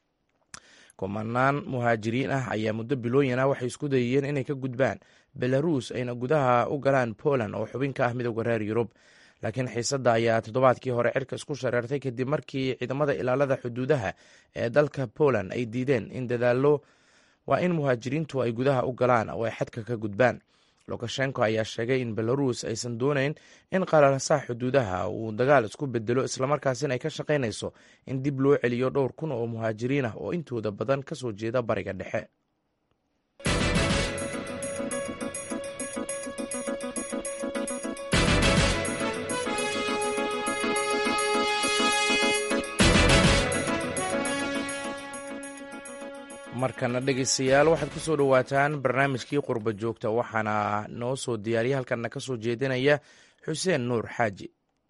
kumanaan muhaajiriin ah ayaa muddo bilooyin ah waxay isku dayeen inay ka gudbaan belarus ayna gudaha u galaan poland oo xubin ka ah midooda reer yurub laakiin xiisadda ayaa toddobaadkii hore cirka isku shareertay kadib markii ciidamada ilaalada xuduudaha ee dalka poland ay diideen in dadaallo waa in muhaajiriintu ay gudaha u galaan oo ay xadka ka gudbaan lukashenko ayaa sheegay in belarus aysan doonayn in qalalsaha xuduudaha uu dagaal isku bedelo islamarkaasina ay ka shaqaynayso in dib loo celiyo dhowr kun oo muhaajiriin ah oo intooda badan ka soo jeeda bariga dhexe markana dhegeystayaal waxaad ku soo dhowaataan barnaamijkii qurba joogta waxaana noo soo diyaariya halkana ka soo jeedinaya xuseen nuur xaaji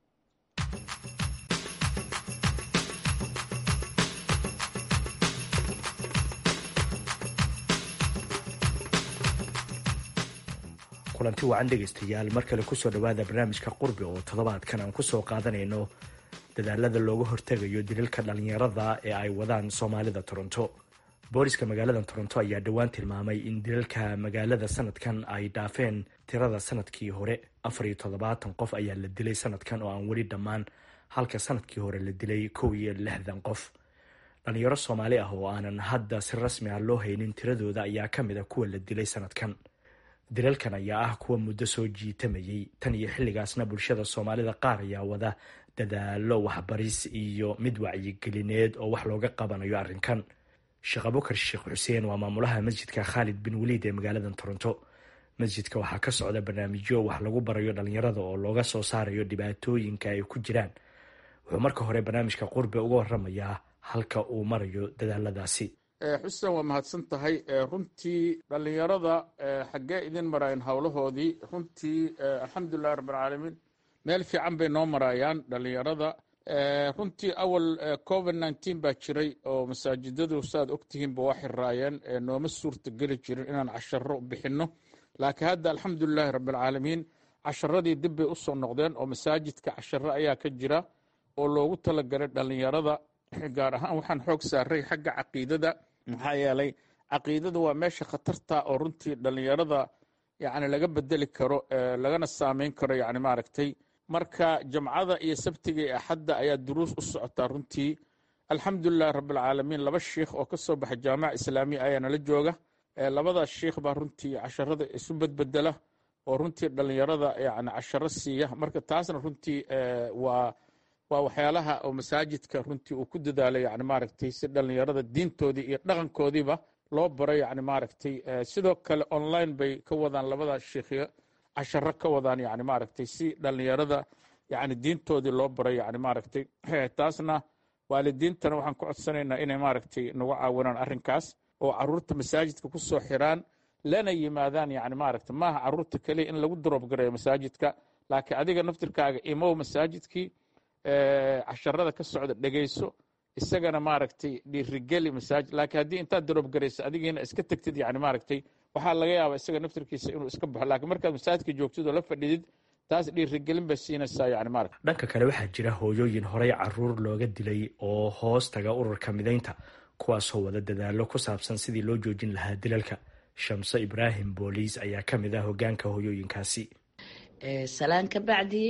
kulanti wacan dhegaystayaal mar kale kusoo dhowaada barnaamijka qurbi oo toddobaadkan aan kusoo qaadanayno dadaalada looga hortegayo dililka dhalinyarada ee ay wadaan soomaalida toronto booliska magaalada toronto ayaa dhowaan tilmaamay in dilalka magaalada sanadkan ay dhaafeen tirada sanadkii hore afar iyo toddobaatan qof ayaa la dilay sanadkan oo aan weli dhammaan halka sanadkii hore la dilay kow iyo lixdan qof dhalinyaro soomaali ah oo aanan hadda si rasmi ah loo haynin tiradooda ayaa ka mid a kuwa la dilay sanadkan dilalkan ayaa ah kuwa muddo soo jiitamayay tan iyo xilligaasna bulshada soomaalida qaar ayaa wada dadaalo waxbaris iyo mid wacyigelineed oo wax looga qabanayo arrinkan sheekh abukar sheekh xuseen waa maamulaha masjidka khaalid bin waliid ee magaalada toronto masjidka waxaa ka socda barnaamijyo wax lagu barayo dhalinyarada oo looga soo saarayo dhibaatooyinka ay ku jiraan wuxuu marka hore barnaamijka qurbe uga waramayaa halka uu marayo dadaaladaasi xuseen waa mahadsan tahay runtii dhalinyarada xaggee idin maraayeen howlahoodii runtii alxamdulilahi rabbilcaalamiin meel fiican bay noo maraayaan dhalinyarada runtii awal covid nneteen baa jiray oo masaajidadu saaad ogtihiinba waa xiraayeen nooma suurta geli jirin inaan casharo bixinno laakiin hadda alxamdulilahi rabbilcaalamiin casharadii dib bay usoo noqdeen oo masaajidka casharo ayaa ka jira oo loogu talagalay dhalinyarada gaar ahaan waxaan xoog saaray xagga caqiidada maxaa yeelay caqiidada waa meesha khatarta oo runtii dhalinyarada yani laga bedeli karo lagana saameyn karo yani maaragtay marka jamcada iyo sabtiga iyo axadda ayaa duruus u socotaa runtii alxamdulilahi rabbilcaalamiin laba shiikh oo ka soo baxa jaamaca islaamiya ayaa nala jooga labadaas shiikh baa runtii casharada isu bedbedela oo runtii dhallinyarada yani casharo siiya marka taasna runtii waa waa waxyaalaha oo masaajidka runtii uu ku dadaalo yani maaragtay si dhallinyarada diintoodii iyo dhaqankoodiiba loo baro yani maaragtay sidoo kale online bay ka wadaan labada shiikhyo casharo ka wadaan yani maaragtay si dhallinyarada yani diintoodii loo baro yani maaragtay taasna waalidiintana waxaan ku codsanaynaa inay maaragtay nagu caawinaan arrinkaas oo caruurta masaajidka ku soo xiraan lana yimaadaan yani maaragtay maaha caruurta keliya in lagu droob gareeyo masaajidka laakiin adiga naftirkaaga imow masaajidkii casharada ka socda dhegeyso isagana maaragtay dhiirigeli masaajid laakiin haddii intaad droob garayso adigiina iska tegtid yani maaragtay waxaa laga yaabaa isaga naftirkiisa inuu iska baxo laakiin markaad masaajidka joogtid oo la fadhidid taas dhiirigelin bay siinaysaa yani maaragta dhanka kale waxaa jira hooyooyin horey caruur looga dilay oo hoos taga ururka midaynta kuwaasoo wada dadaalo ku saabsan sidii loo joojin lahaa dilalka shamso ibraahim booliis ayaa ka mid ah hogaanka hooyooyinkaasi salaan ka bacdi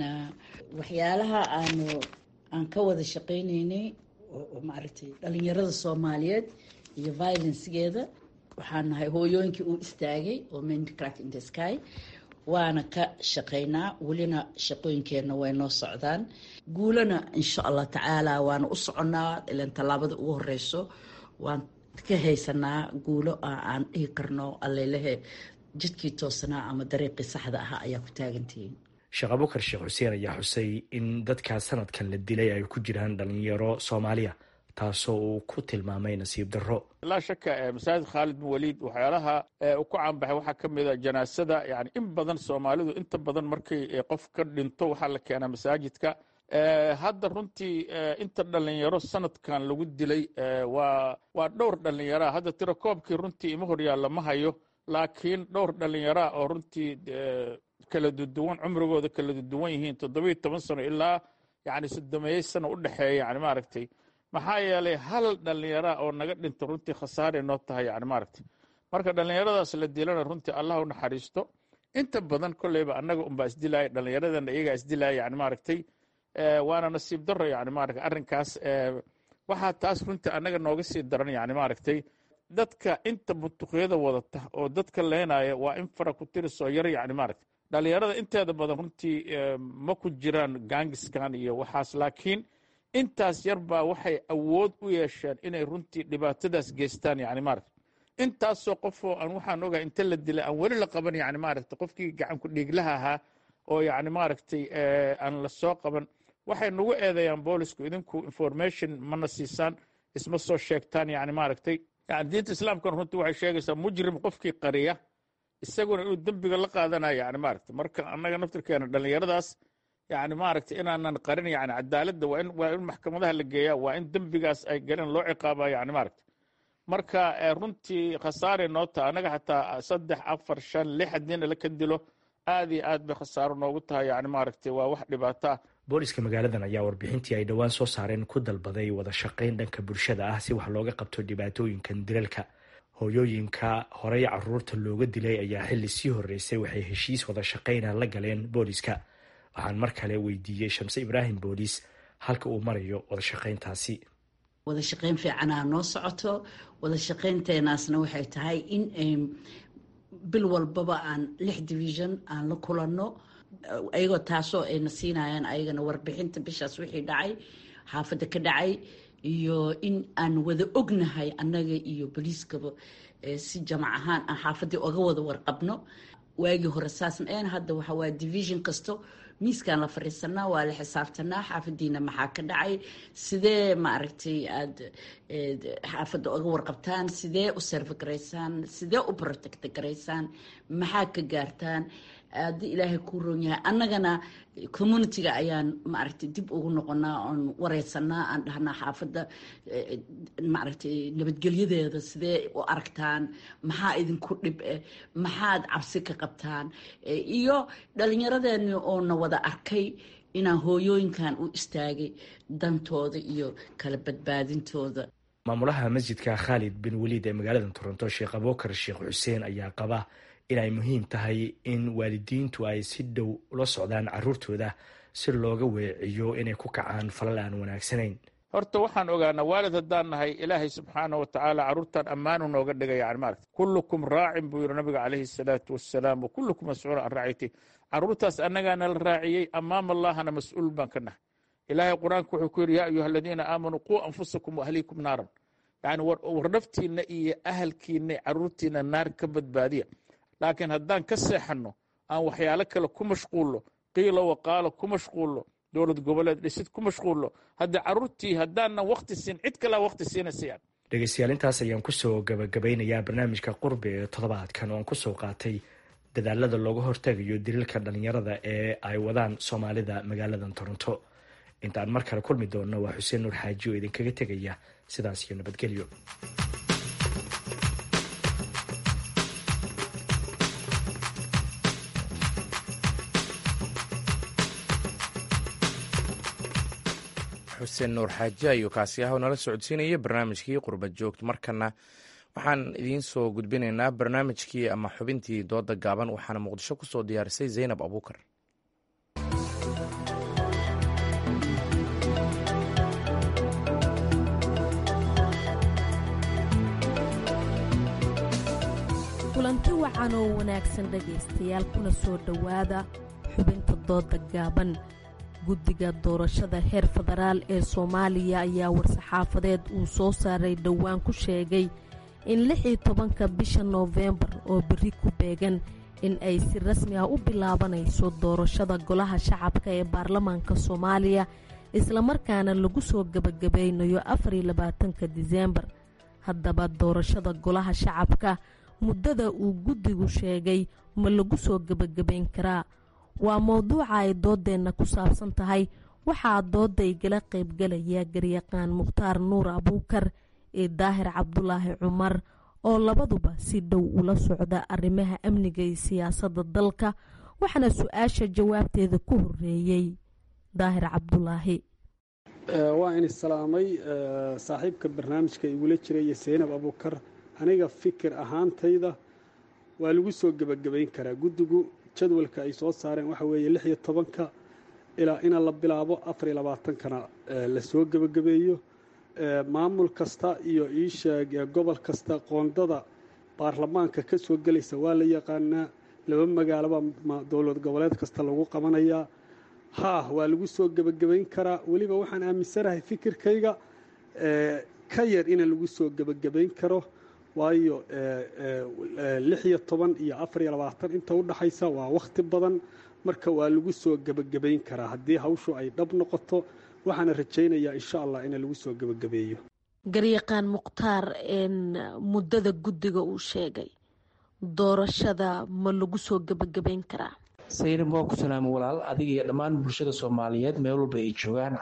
waxyaalaha aanu aan ka wada shaqaynaynay maaragtay dhalinyarada soomaaliyeed iyo violencegeeda waxaan nahay hooyooyinkii uu istaagay oo mindcrack in the sky waana ka shaqaynaa welina shaqooyinkeenna way noo socdaan guulana insha allah tacaala waana u soconnaa ilan tallaabada ugu horeyso waan ka haysanaa guulo aan dhihi karno allelehe jidkii toosanaa ama dariiqii saxda ahaa ayaa ku taagantihiin sheekh abukar sheekh xuseen ayaa xusay in dadkaa sanadkan la dilay ay ku jiraan dhalinyaro soomaaliya taasoo uu ku tilmaamay nasiib darro laa shaka masaajid khaalid bin waliid waxyaalaha uu ku caanbaxay waxaa ka mid a janaasada yani in badan soomaalidu inta badan markay qof ka dhinto waxaa la keenaa masaajidka hadda runtii inta dhalinyaro sanadkan lagu dilay waa waa dhowr dhalinyaraa hadda tirakoobkii runtii ima horyaalla ma hayo laakiin dhowr dhalinyaraa oo runtii kala duduwan cumrigooda kala duduwan yihiin toddobiiyo toban sano ilaa yani soddomeeyey sano u dhexeeya yani maaragtay maxaa yeelay hal dhallinyara oo naga dhinta runtii khasaare noo tahay yani maaragtay marka dhallinyaradaas la dilana runtii allah u naxariisto inta badan kolleyba annaga unbaa isdilaya dhallinyaradana iyagaa isdilaya yani maaragtay waana nasiib darro yani maaragtay arrinkaas waxaa taas runtii annaga nooga sii daran yani maaragtay dadka inta butuqyada wadata oo dadka leenaya waa in fara ku tirisoo yar yani maaragtay dhallinyarada inteeda badan runtii ma ku jiraan gaangiskan iyo waxaas laakiin intaas yar baa waxay awood u yeesheen inay runtii dhibaatadaas geystaan yani maaragta intaasoo qofoo aan waxaan ogahay inta la dilay aan weli la qaban yani maaragta qofkii gacanku dhiiglaha ahaa oo yani maaragtay aan la soo qaban waxay nagu eedeeyaan boolisku idinku information mana siisaan isma soo sheegtaan yani maaragtay yani diinta islaamkana runtii waxay sheegaysaa mujrim qofkii qariya isaguna inuu dembiga la qaadanayo yani maaragta marka annaga naftirkeena dhallinyaradaas yani maaragtay inaanan qarin yani cadaaladda waa in waa in maxkamadaha la geeyaa waa in dembigaas ay galeen loo ciqaaba yani maaragta marka runtii khasaare noo taha annaga xataa saddex afar shan lix haddiina la ka dilo aad iyo aad bay khasaaro noogu tahay yani maaragtay waa wax dhibaato ah booliska magaaladan ayaa warbixintii ay dhowaan soo saareen ku dalbaday wada shaqayn dhanka bulshada ah si wax looga qabto dhibaatooyinkan dilalka hooyooyinka horey caruurta looga dilay ayaa xilli sii horeysay waxay heshiis wada shaqayna la galeen booliska waxaan mar kale weydiiyey shamse ibraahim booliis halka uu marayo wada shaqayntaasi wada shaqayn fiicanaa noo socoto wada shaqaynteenaasna waxay tahay in bil walbaba aan lix division aan la kulanno ayagoo taasoo ayna siinayaan ayagana warbixinta bishaas wixii dhacay xaafadda ka dhacay iyo in aan wada ognahay annaga iyo boliiskaba si jamac ahaan aan xaafaddii oga wada warqabno waagii hore saasna een hadda waxa waa division kasto miiskaan la fadhiisanaa waa la xisaabtanaa xaafadiina maxaa ka dhacay sidee maaragtay aada xaafadda oga warqabtaan sidee u serve garaysaan sidee u protect garaysaan maxaa ka gaartaan haddii ilaahay kuu roon yahay annagana communitiga ayaan maaragtay dib ugu noqonaa oon wareysanaa aan dhahnaa xaafadda maaragtay nabadgelyadeeda sidee u aragtaan maxaa idinku dhib eh maxaad cabsi ka qabtaan iyo dhallinyaradeeni oona wada arkay inaan hooyooyinkan u istaagay dantooda iyo kala badbaadintooda maamulaha masjidka khaalid bin waliid ee magaalada toronto sheekh abukar sheekh xuseen ayaa qaba inay muhiim tahay in waalidiintu ay si dhow ula socdaan caruurtooda si looga weeciyo inay ku kacaan falal aan wanaagsanayn horta waxaan ogaanaa waalid haddaan nahay ilaahay subxaana wa tacaala carruurtan ammaanu nooga dhigay yani maaragta kullukum raacin buu yidhi nabiga calayhi salaatu wassalaam wa kullukum mascuul can raaciyati carruurtaas annagaana la raaciyey ammaam allahana mas-uul baan ka nahay ilaahay qur-aanku wuxuu ku yidhi yaa ayuha aladiina aamanuu quu anfusakum waahliikum naaran yani war naftiinna iyo ahalkiinna carruurtiinna naar ka badbaadiya laakiin haddaan ka seexanno aan waxyaalo kale ku mashquullo qiila waqaalo ku mashquullo dowlad goboleed dhisid ku mashquullo hadda carruurtii haddaanan wakti siin cid kalea wakti siinaysayan dhegeystayaal intaas ayaan kusoo gabagabeynayaa barnaamijka qurbi ee toddobaadkan oo aan kusoo qaatay dadaalada looga hortegayo daliilka dhalinyarada ee ay wadaan soomaalida magaaladan toronto intaan mar kale kulmi doonno waa xuseen nuur xaaji oo idinkaga tegaya sidaas iyo nabadgelyo xuseen nuur xaaji ayuu kaasi ah oo nala socodsiinaya barnaamijkii qurbad joogto markana waxaan idiin soo gudbinaynaa barnaamijkii ama xubintii dooda gaaban waxaana muqdisho ku soo diyaarisay zaynab abuukar kulanti wacan oo wanaagsan dhegaystayaal kuna soo dhowaada xubinta dooda gaaban guddiga doorashada heer federaal ee soomaaliya ayaa war-saxaafadeed uu soo saaray dhowaan ku sheegay in lix iyo tobanka bisha noofembar oo berri ku beegan in ay si rasmi ah u bilaabanayso doorashada golaha shacabka ee baarlamaanka soomaaliya islamarkaana lagu soo gebagabeynayo afariyo labaatanka diseembar haddaba doorashada golaha shacabka muddada uu guddigu sheegay ma lagu soo gebagabeyn karaa waa mowduuca ay doodeenna ku saabsan tahay waxaa dooda igala qaybgalaya garyaqaan mukhtaar nuur abuukar iyo daahir cabdulaahi cumar oo labaduba si dhow ula socda arrimaha amniga iyo siyaasadda dalka waxaana su-aasha jawaabteeda ku horeeyey daahir cabdulaahi waa in islaamay saaxiibka barnaamijka igula jiraya seynab abuukar aniga fikir ahaantayda waa lagu soo gebagabayn karaa guddigu jadwalka ay soo saareen waxa weeye lix iyo tobanka ilaa ina la bilaabo afar iyo labaatankana lasoo gebagabeeyo maamul kasta iyo iisheeg gobol kasta qoondada baarlamaanka ka soo gelaysa waa la yaqaanaa laba magaaloba dowlad goboleed kasta lagu qabanayaa haa waa lagu soo gebagabayn karaa weliba waxaan aaminsanahay fikirkayga ka yar ina lagu soo gebagabayn karo waayo lix iyo toban iyo afar iyo labaatan inta u dhaxaysa waa wakhti badan marka waa lagu soo gebagabayn karaa haddii hawshu ay dhab noqoto waxaana rajaynayaa insha allah in lagu soo gebagabeeyo garyaqaan mukhtaar muddada guddiga uu sheegay doorashada ma lagu soo gebagabayn karaa saynab waa ku salaama walaal adiga iyo dhammaan bulshada soomaaliyeed meel walba ay joogaan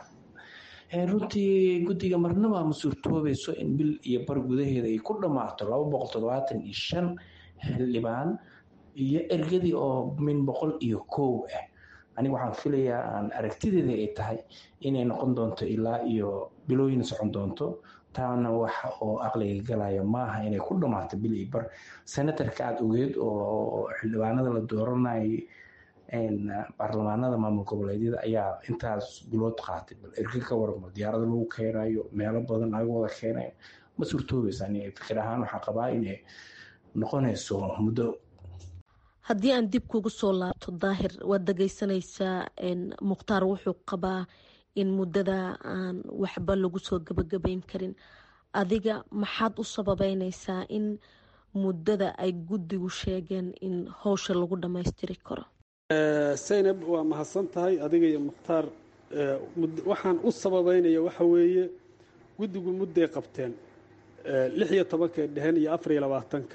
runtii guddiga marnaba ma suurtoobayso in bil iyo bar gudaheeda ay ku dhammaato laba boqol toddobaatan iyo shan xildhibaan iyo ergadii oo min boqol iyo kow ah aniga waxaan filayaa aan aragtideeda ay tahay inay noqon doonto ilaa iyo bilooyin socon doonto taana waxa oo aqliga galaya maaha inay ku dhammaato bil iyo bar senatarka aada ogeed oo xildhibaanada la dooranayay baarlamaanada maamul goboleedyada ayaa intaas bilood qaatay bal erga ka waramo diyaarada lagu keenayo meelo badan laga wada keenayo ma suurtoobaysa ani fikir ahaan waxaa qabaa inay noqonayso muddo haddii aan dib kugu soo laabto daahir waad dhageysanaysaa mukhtaar wuxuu qabaa in muddada aan waxba lagu soo gebagabeyn karin adiga maxaad u sababeynaysaa in muddada ay guddigu sheegeen in howsha lagu dhammaystiri karo saynab waa mahadsan tahay adiga iyo mukhtaar waxaan u sababeynaya waxa weeye guddigu mudday qabteen lix iyo tobankay dheheen iyo afar iyo labaatanka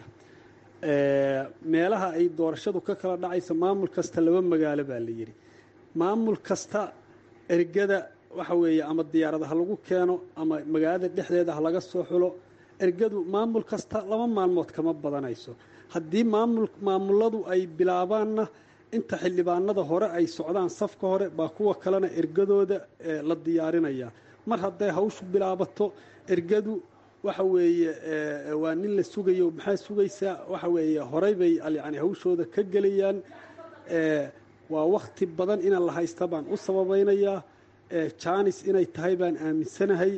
meelaha ay doorashadu ka kala dhacaysa maamul kasta laba magaalo baa la yidhi maamul kasta ergada waxa weeye ama diyaarada ha lagu keeno ama magaalada dhexdeeda ha laga soo xulo ergadu maamul kasta laba maalmood kama badanayso haddii maamul maamuladu ay bilaabaanna inta xildhibaanada hore ay socdaan safka hore baa kuwa kalena ergadooda la diyaarinaya mar hadday hawshu bilaabato ergadu waxa weeye waa nin la sugayo maxaa sugaysaa waxa weeye horey bay yani hawshooda ka gelayaan waa wakti badan ina la haysta baan u sababaynayaa janis inay tahay baan aaminsanahay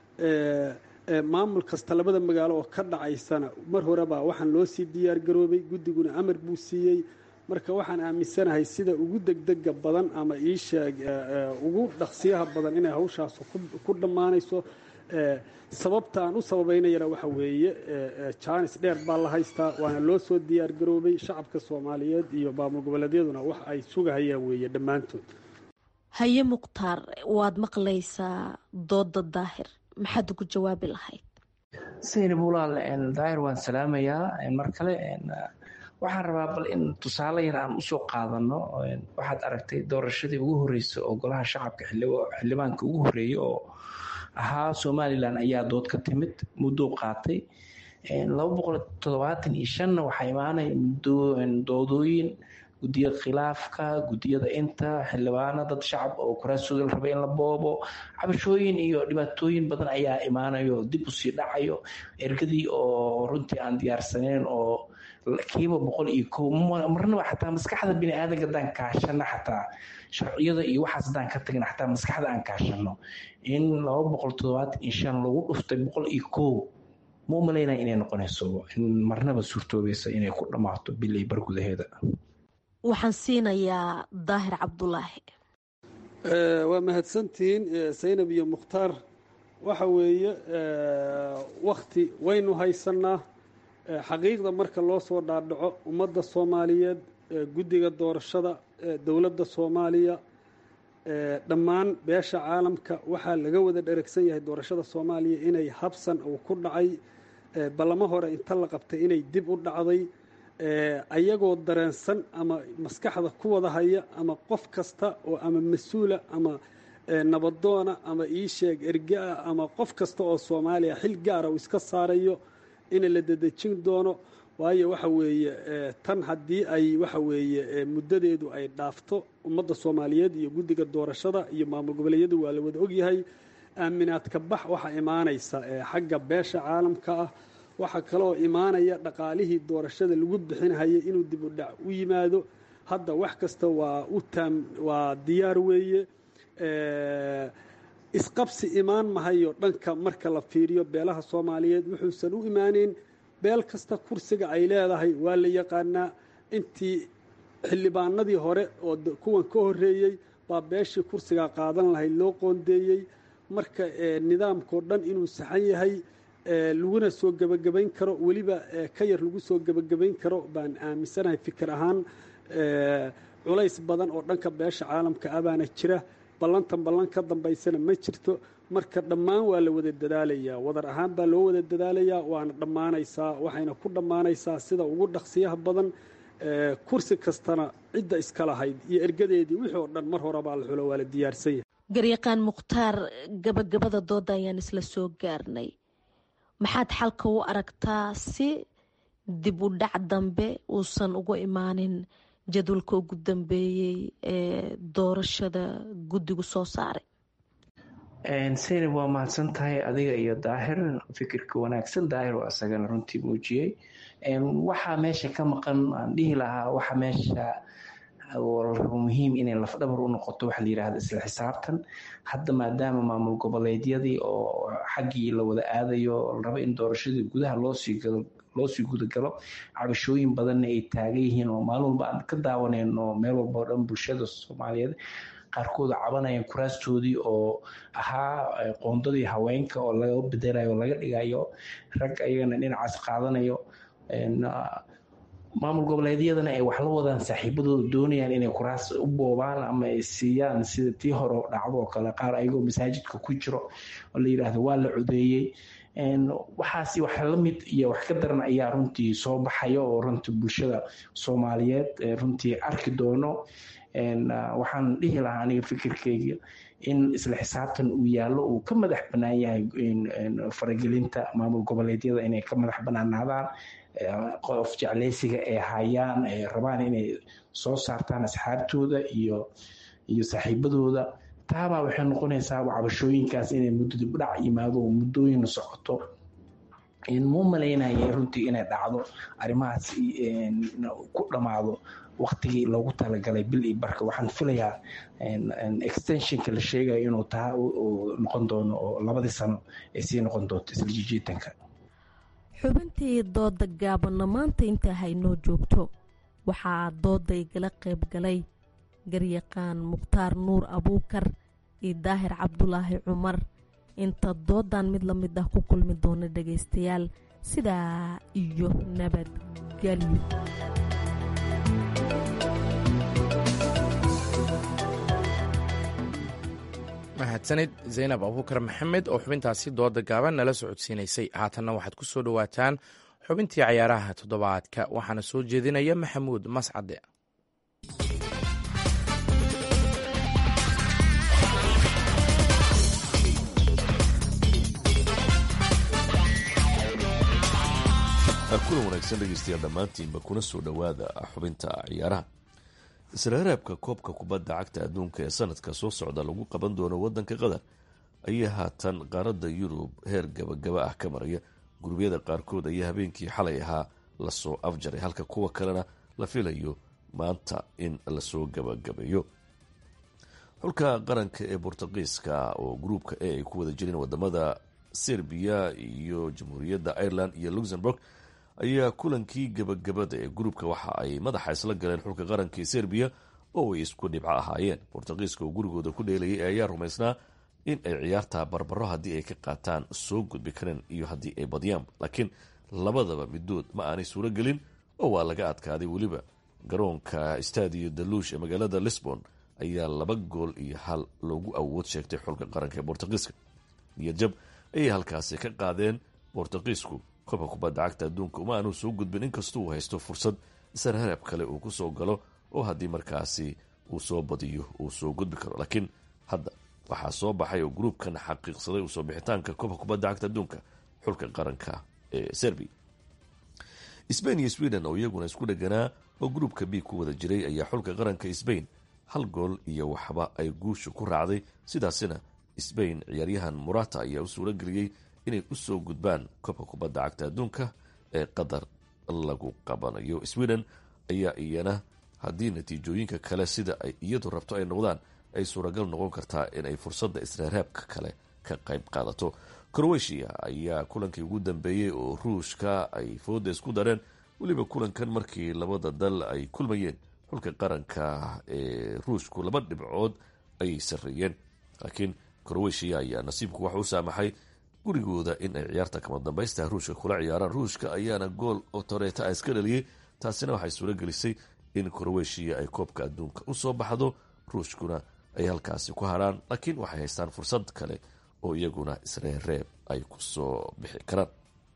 maamul kasta labada magaalo oo ka dhacaysana mar horebaa waxaan loo sii diyaar garoobay guddiguna amar buu siiyey marka waxaan aaminsanahay sida ugu degdega badan ama iisheeg ugu dhaqsiyaha badan inay hawshaas ku dhammaanayso sababta aan u sababaynayana waxa weeye jaanis dheer baa la haystaa waana loo soo diyaar garoobay shacabka soomaaliyeed iyo maamul goboleedyaduna wax ay sugahayaan weeye dhammaantood haye mukhtaar waad maqlaysaa dooda daahir maxaad ugu jawaabi lahayd saynab walaal daahir waan salaamayaa mar kale waxaan rabaa bal in tusaale yar aan usoo qaadano waxaad aragtay doorashadii ugu horreysay oo golaha shacabka xildhibaanka ugu horreeyey oo ahaa somalilan ayaa dood ka timid muddou qaatay laba boqol toddobaatan iyo shanna waxaa imaanaya doodooyin gudiyada khilaafka gudiyada inta xildhibaano dad shacab oo kuraasooda la rabay in la boobo cabashooyin iyo dhibaatooyin badan ayaa imaanayo dib usii dhacayo ergadii oo runtii aan diyaarsaneyn oo kiiba boqol iyo ko marnaba xataa maskaxda bini aadanka haddaan kaashano xataa sharciyada iyo waxaas haddaan ka tagin xataa maskaxda aan kaashano in laba boqol toddobaatan iyo shan lagu dhuftay boqol iyo ko ma u malaynaya inay noqonayso in marnaba suurtoobaysa inay ku dhammaato bil iyo bar gudaheeda waxaan siinayaa daahir cabdulaahi waa mahadsantihiin saynab iyo mukhtaar waxa weeye wakti waynu haysanaa xaqiiqda marka loo soo dhaadhaco ummadda soomaaliyeed guddiga doorashada dowladda soomaaliya dhammaan beesha caalamka waxaa laga wada dheragsan yahay doorashada soomaaliya inay habsan uu ku dhacay ballamo hore inta la qabtay inay dib u dhacday ayagoo dareensan ama maskaxda ku wada haya ama qof kasta oo ama mas-uula ama nabadoona ama iisheeg ergaa ama qof kasta oo soomaaliya xil gaara uu iska saarayo in la dedejin doono waayo waxa weeye tan haddii ay waxa weeye muddadeedu ay dhaafto ummadda soomaaliyeed iyo guddiga doorashada iyo maamul goboleedyadu waa la wada ogyahay aaminaadka bax waxaa imaanaysa xagga beesha caalamka ah waxaa kaloo imaanaya dhaqaalihii doorashada lagu bixinhayay inuu dib u dhac u yimaado hadda wax kasta waa u taam waa diyaar weeye isqabsi imaan mahayo dhanka marka la fiiriyo beelaha soomaaliyeed wuxuusan u imaaneyn beel kasta kursiga ay leedahay waa la yaqaanaa intii xildhibaanadii hore oo kuwan ka horreeyey baa beeshii kursigaa qaadan lahayd loo qoondeeyey marka nidaamkao dhan inuu saxan yahay laguna soo gebagabayn karo weliba ka yar lagu soo gebagabayn karo baan aaminsanahay fikir ahaan culays badan oo dhanka beesha caalamka ah baana jira ballantan ballan ka dambaysana ma jirto marka dhammaan waa la wada dadaalayaa wadar ahaan baa loo wada dadaalayaa waana dhammaanaysaa waxayna ku dhammaanaysaa sida ugu dhaqsiyaha badan kursi kastana cidda iska lahayd iyo ergadeedii wixii oo dhan mar horebaa la xulo waa la diyaarsan yahay garyaqaan mukhtaar gabagabada dooda ayaan isla soo gaarnay maxaad xalka u aragtaa si dib u dhac dambe uusan ugu imaanin jadwalka ugu dambeeyey ee doorashada guddigu soo saaray saynab waa mahadsan tahay adiga iyo daahir fikirka wanaagsan daahir oo isagana runtii muujiyey waxaa meesha ka maqan aan dhihi lahaa waxa meesha rabo muhiim inay lafdhabar u noqoto waxa la yidhahda isla xisaabtan hadda maadaama maamul goboleedyadii oo xaggii la wada aadayo la rabo in doorashadii gudaha loosii galo loosii gudagalo cabashooyin badanna ay taagan yihiin oo maalin walba aan ka daawanayno meel walba oo dhan bulshada soomaaliyeed qaarkood cabanayaan kuraastoodii oo ahaa qoondadii haweenka oo laga bedelayo oo laga dhigayo rag ayagana dhinacaas qaadanayo maamul goboleedyadana ay wax la wadaan saaxiibadooda doonayaan inay kuraas u boobaan ama ay siiyaan sida tii hore dhacdo oo kale qaar ayagoo masaajidka ku jiro oo la yidhaahdo waa la codeeyey waxaasi wax la mid iyo wax ka daran ayaa runtii soo baxaya oo runtii bulshada soomaaliyeed runtii arki doono waxaan dhihi lahaa aniga fikirkeyga in isla xisaabtan uu yaallo uu ka madax bannaan yahay faragelinta maamul goboleedyada inay ka madax bannaanaadaan qof jecleysiga ay hayaan ay rabaan inay soo saartaan asxaabtooda iyo iyo saaxiibadooda taabaa waxay noqonaysaa cabashooyinkaas inay muddo dibdhac yimaado oo muddooyin socoto mu malaynaya runtii inay dhacdo arrimahaas ku dhammaado waktigii loogu talagalay bil iyo barka waxaan filayaa extensionka la sheegaya inuu taa noqon doono oo labadii sano ay sii noqon doonto isla jijiitanka xubintii dooda gaabanna maanta intaa haynoo joogto waxaa dooda igala qayb galay garyaqaan mukhtaar nuur abuukar iyo daahir cabdulaahi cumar inta doodan mid la mid ah ku kulmi doona dhagaystayaal sidaa iyo nabadgelyo mahadsanid zaynab abuukar maxamed oo xubintaasi dooda gaaban nala socodsiinaysay haatanna waxaad ku soo dhowaataan xubintii cayaaraha toddobaadka waxaana soo jeedinaya maxamuud mascade kulan wanaagsan dhegeystayaal dhammaantiinba kuna soo dhowaada xubinta ciyaaraha isreereebka koobka kubadda cagta adduunka ee sanadka soo socda lagu qaban doono wadanka qatar ayaa haatan qaaradda yurub heer gabagaba ah ka maraya gurubyada qaarkood ayaa habeenkii xalay ahaa lasoo afjaray halka kuwa kalena la filayo maanta in lasoo gabagabeeyo xulka qaranka ee bortuqiiska oo gruubka e ay ku wada jireen wadamada serbiya iyo jamhuuriyadda ireland iyo luxemburg ayaa kulankii gabagabada ee gruubka waxa ay madaxa isla galeen xulka qaranka ee serbiya oo ay isku dhibco ahaayeen bortuqiiska oo gurigooda ku dheelayay ayaa rumaysnaa in ay ciyaartaa barbaro haddii ay ka qaataan soo gudbi kareen iyo haddii ay badiyaan laakiin labadaba midood ma aanay suuro gelin oo waa laga adkaaday weliba garoonka stadio daluush ee magaalada lisbon ayaa laba gool iyo hal loogu awood sheegtay xulka qaranka ee bortuqiiska niyadjab ayay halkaasi ka qaadeen bortuqiisku koobka kubadda cagta adduunka uma aanu soo gudbin inkastoo uu haysto fursad isarharab kale uu ku soo galo oo haddii markaasi uu soo badiyo uu soo gudbi karo laakiin hadda waxaa soo baxay oo gruubkan xaqiiqsaday usoo bixitaanka koobka kubadda cagta adduunka xulka qaranka ee serbiya sbain iyo sweden oo iyaguna isku dheganaa oo gruubka b ku wada jiray ayaa xulka qaranka sbain hal gool iyo waxba ay guusha ku raacday sidaasina sbain ciyaaryahan murata ayaa u suuro geliyey inay usoo gudbaan koobka kubadda cagta adduunka ee qatar lagu qabanayo sweden ayaa iyana haddii natiijooyinka kale sida ay iyadu rabto ay noqdaan ay suuragal noqon kartaa inay fursadda isreereebka kale ka qayb qaadato croatia ayaa kulankii ugu dambeeyey oo ruushka ay fooda isku dareen weliba kulankan markii labada dal ay kulmayeen xulka qaranka ee ruushku laba dhibcood ayay sarreeyeen laakiin croatia ayaa nasiibku waxa u saamaxay gurigooda in ay ciyaarta kama dambaysta ruushka kula ciyaaraan ruushka ayaana gool oo toreeta a iska dhaliyey taasina waxay suuro gelisay in croatia ay koobka adduunka usoo baxdo ruushkuna ay halkaasi ku haraan laakiin waxay haystaan fursad kale oo iyaguna isreereeb ay kusoo bixi karaan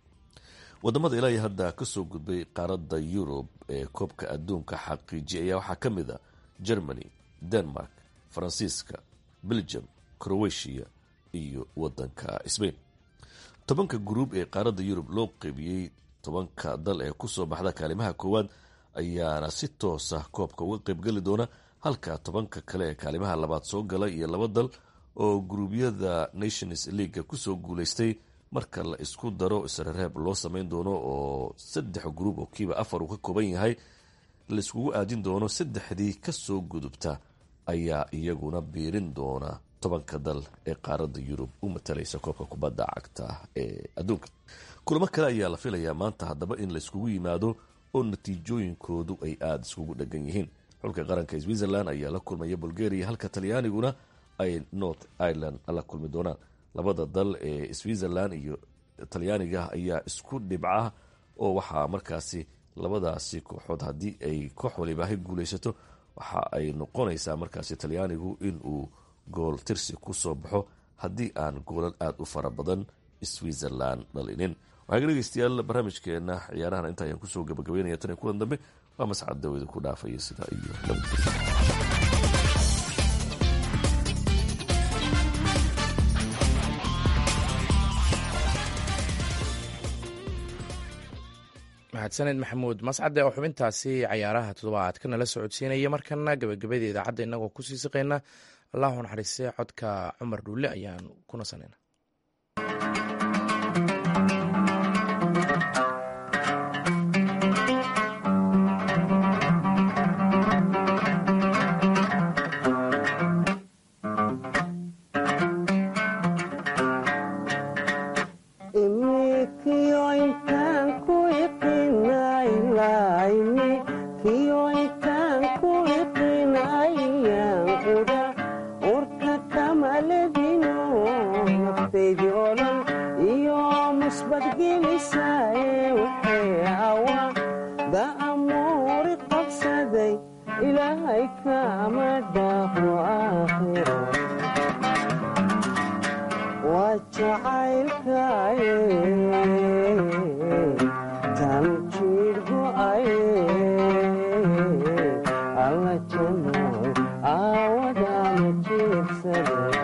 wadamada ilaa iyo hadda kasoo gudbay qaaradda yurub ee koobka adduunka xaqiijiya ayaa waxaa ka mid a germany denmark faransiiska belgium croatia iyo wadanka sbain tobanka gruub ee qaaradda yurub loo qeybiyey tobanka dal ee kusoo baxda kaalimaha koowaad ayaana si toosa koobka uga qeybgeli doona halka tobanka kale ee kaalimaha labaad soo gala iyo laba dal oo guruubyada nations leaga kusoo guuleystay marka la isku daro isrereeb loo sameyn doono oo saddex gruub oo kiiba afar uu ka kooban yahay laiskugu aadin doono saddexdii kasoo gudubta ayaa iyaguna biirin doona tobanka dal ee qaaradda yurub u matalaysa koobka kubadda cagta ee adduunka kulamo kale ayaa la filayaa maanta haddaba in laiskugu yimaado oo natiijooyinkoodu ay aada iskugu dhagan yihiin xulka qaranka switzerland ayaa la kulmaya bulgaria halka talyaaniguna ay north ireland la kulmi doonaan labada dal ee switzerland iyo talyaaniga ayaa isku dhibca oo waxaa markaasi labadaasi kooxood haddii ay koox walibaahay guuleysato waxa ay noqonaysaa markaasi talyaanigu inuu gool tirsi kusoo baxo haddii aan goolal aada u fara badan switzerland dhalinin waxaa dhegeystayaal barnaamijkeena ciyaarahan inta ayaan kusoo gabagabeynaya tan iyo kulan dambe waa mascad dawida ku dhaafaya sidaa iyo nabadgelyo mahadsaned maxamuud mascade oo xubintaasi cayaaraha toddobaadka nala socodsiinaya markana gabagabada idaacadda inagoo kusii siqayna allahu naxariiste codka cumar dhuulle ayaan ku nasanayna casbadgelisaaye waxay awa da'amuuri qabsaday ilaahay kama dhaafo aakhiro waa jacaylkaaye tan jiir go'aye alla janooy aawadama jiibsaday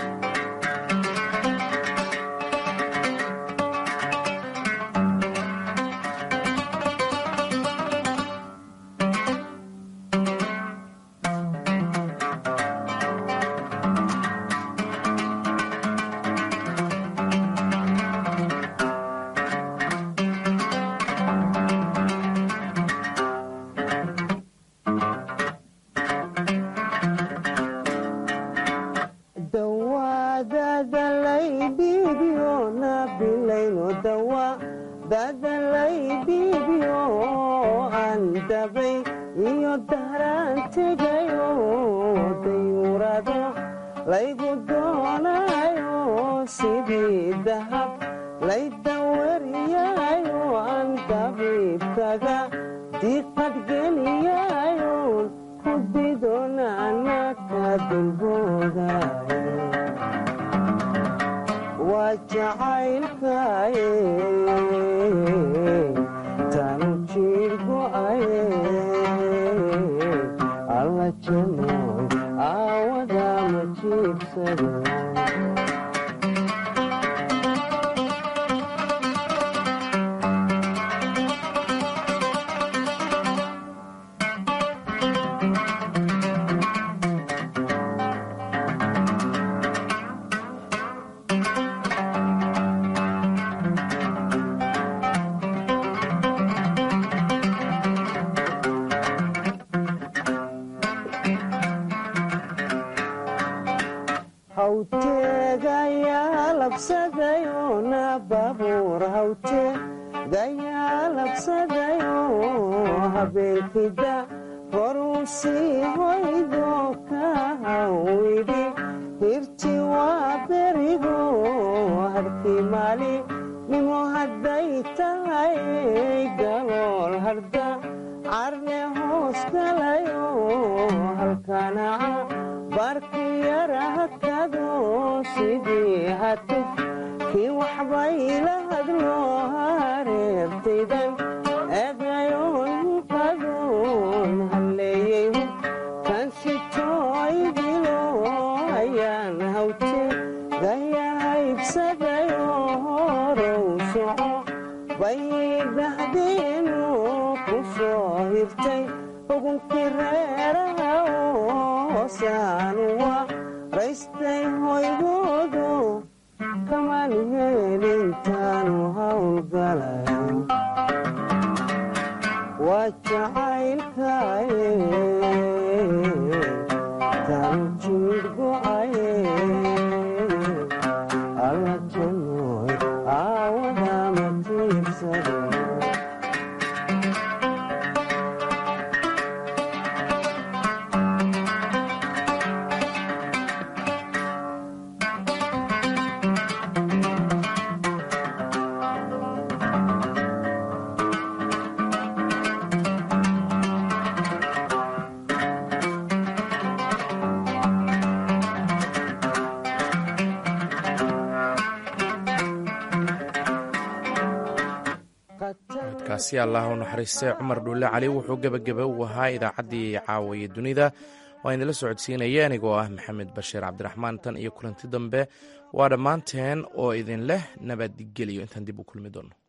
kaasi allah u naxariistay cumar dhuulle cali wuxuu gebageba u ahaa idaacaddii caawaye dunida waa idinla socodsiinaya anigoo ah maxamed bashiir cabdiraxmaan tan iyo kulanti dambe waa dhammaanteen oo idin leh nabadgeliyo intaan dib u kulmi doono